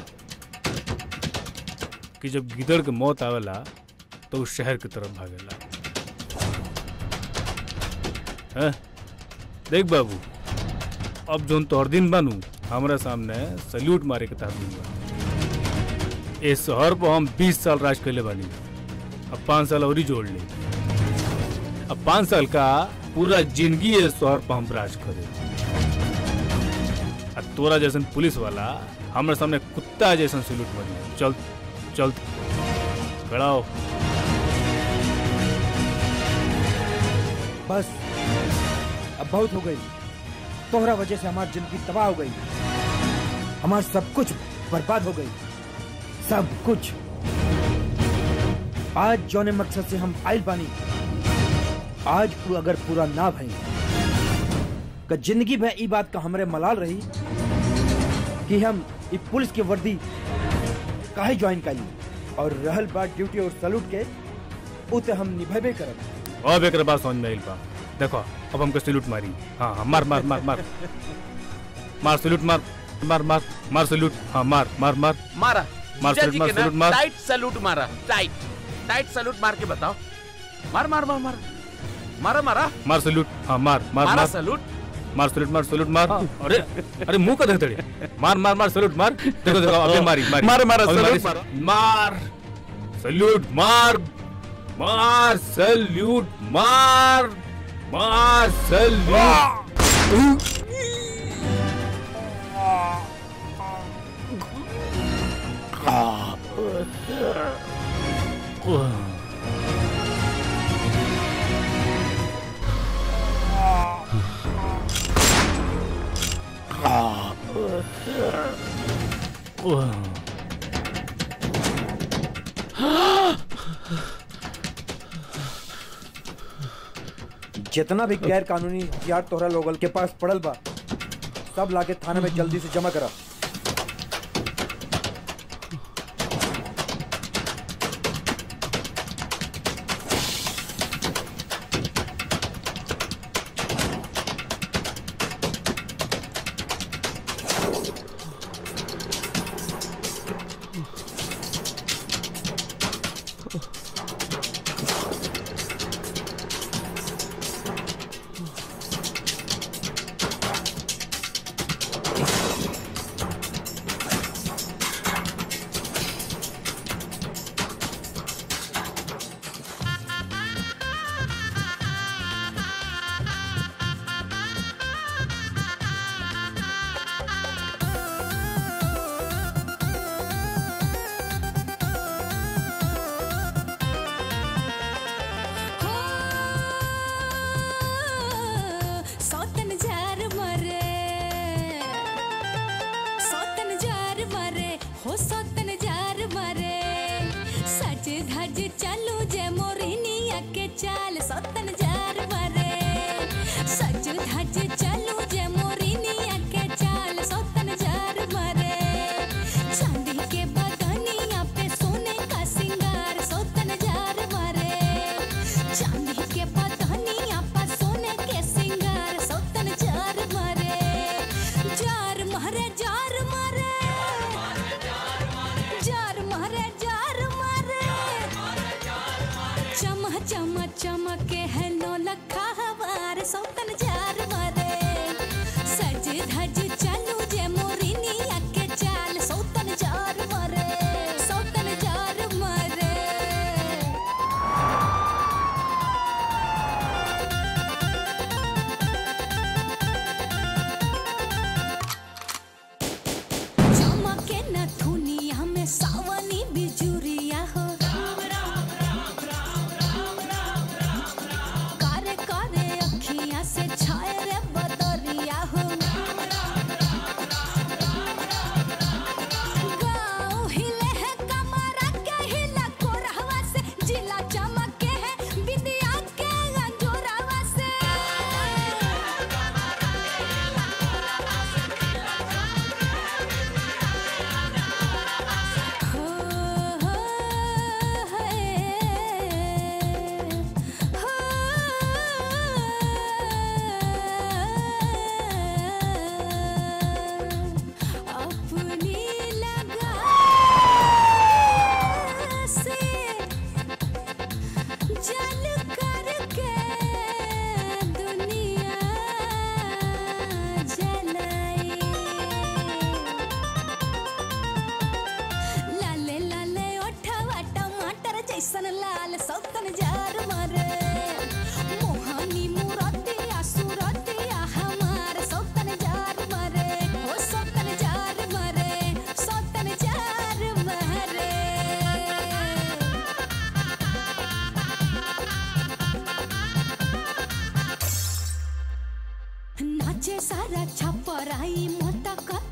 W: कि जब गिदड़ के मौत आवेला तो उस शहर की तरफ भागेला हैं? देख बाबू अब जोन तोहर दिन बनू हमरा सामने सल्यूट मारे के ताकत बा इस शहर पर हम 20 साल राज कैले बानी अब पाँच साल और ही जोड़ ली अब पाँच साल का पूरा जिंदगी इस शहर पर हम राज करे अब तोरा जैसन पुलिस वाला हमारे सामने कुत्ता जैसन सल्यूट मारी चल चल खड़ा हो
D: बस अब बहुत हो गई तोहरा वजह से हमारी जिंदगी तबाह हो गई हमार सब कुछ बर्बाद हो गई सब कुछ आज जौने मकसद से हम आइल बानी आज वो अगर पूरा ना भई का जिंदगी भर ई बात का हमरे मलाल रही कि हम ई पुलिस की वर्दी काहे ज्वाइन करी और रहल बात ड्यूटी और सलूट के उते हम निभेबे करब
W: अब एक बात समझ में आइल बा देखो अब हमको सल्यूट मारी हाँ हाँ मार मार मार मार मार सल्यूट मार मार मार मार सल्यूट हाँ मार मार मार
L: मारा
W: मार
L: जीजा
W: सल्यूट
L: जी
W: मार
L: के ना
W: सल्यूट मार
L: टाइट सैल्यूट मारा टाइट टाइट सैल्यूट मार के बताओ मार मार मार मार मारा मारा
W: मार सल्यूट हाँ मार मार
L: मारा
W: मार
L: सैल्यूट
W: मार सल्यूट मार सल्यूट मार अरे अरे मुंह का धड़े मार मार मार सल्यूट मार देखो देखो अबे मारी मारी
L: मार, मार,
W: अबे
L: सल्यूट
W: मारी। मार सल्यूट मार मार सल्यूट मार मार सल्यूट
D: जितना भी गैर कानूनी हथियार तोहरा लोगल के पास पड़ल बा सब लाके थाने में जल्दी से जमा करा
E: नाचे सारा छपराई मोटा का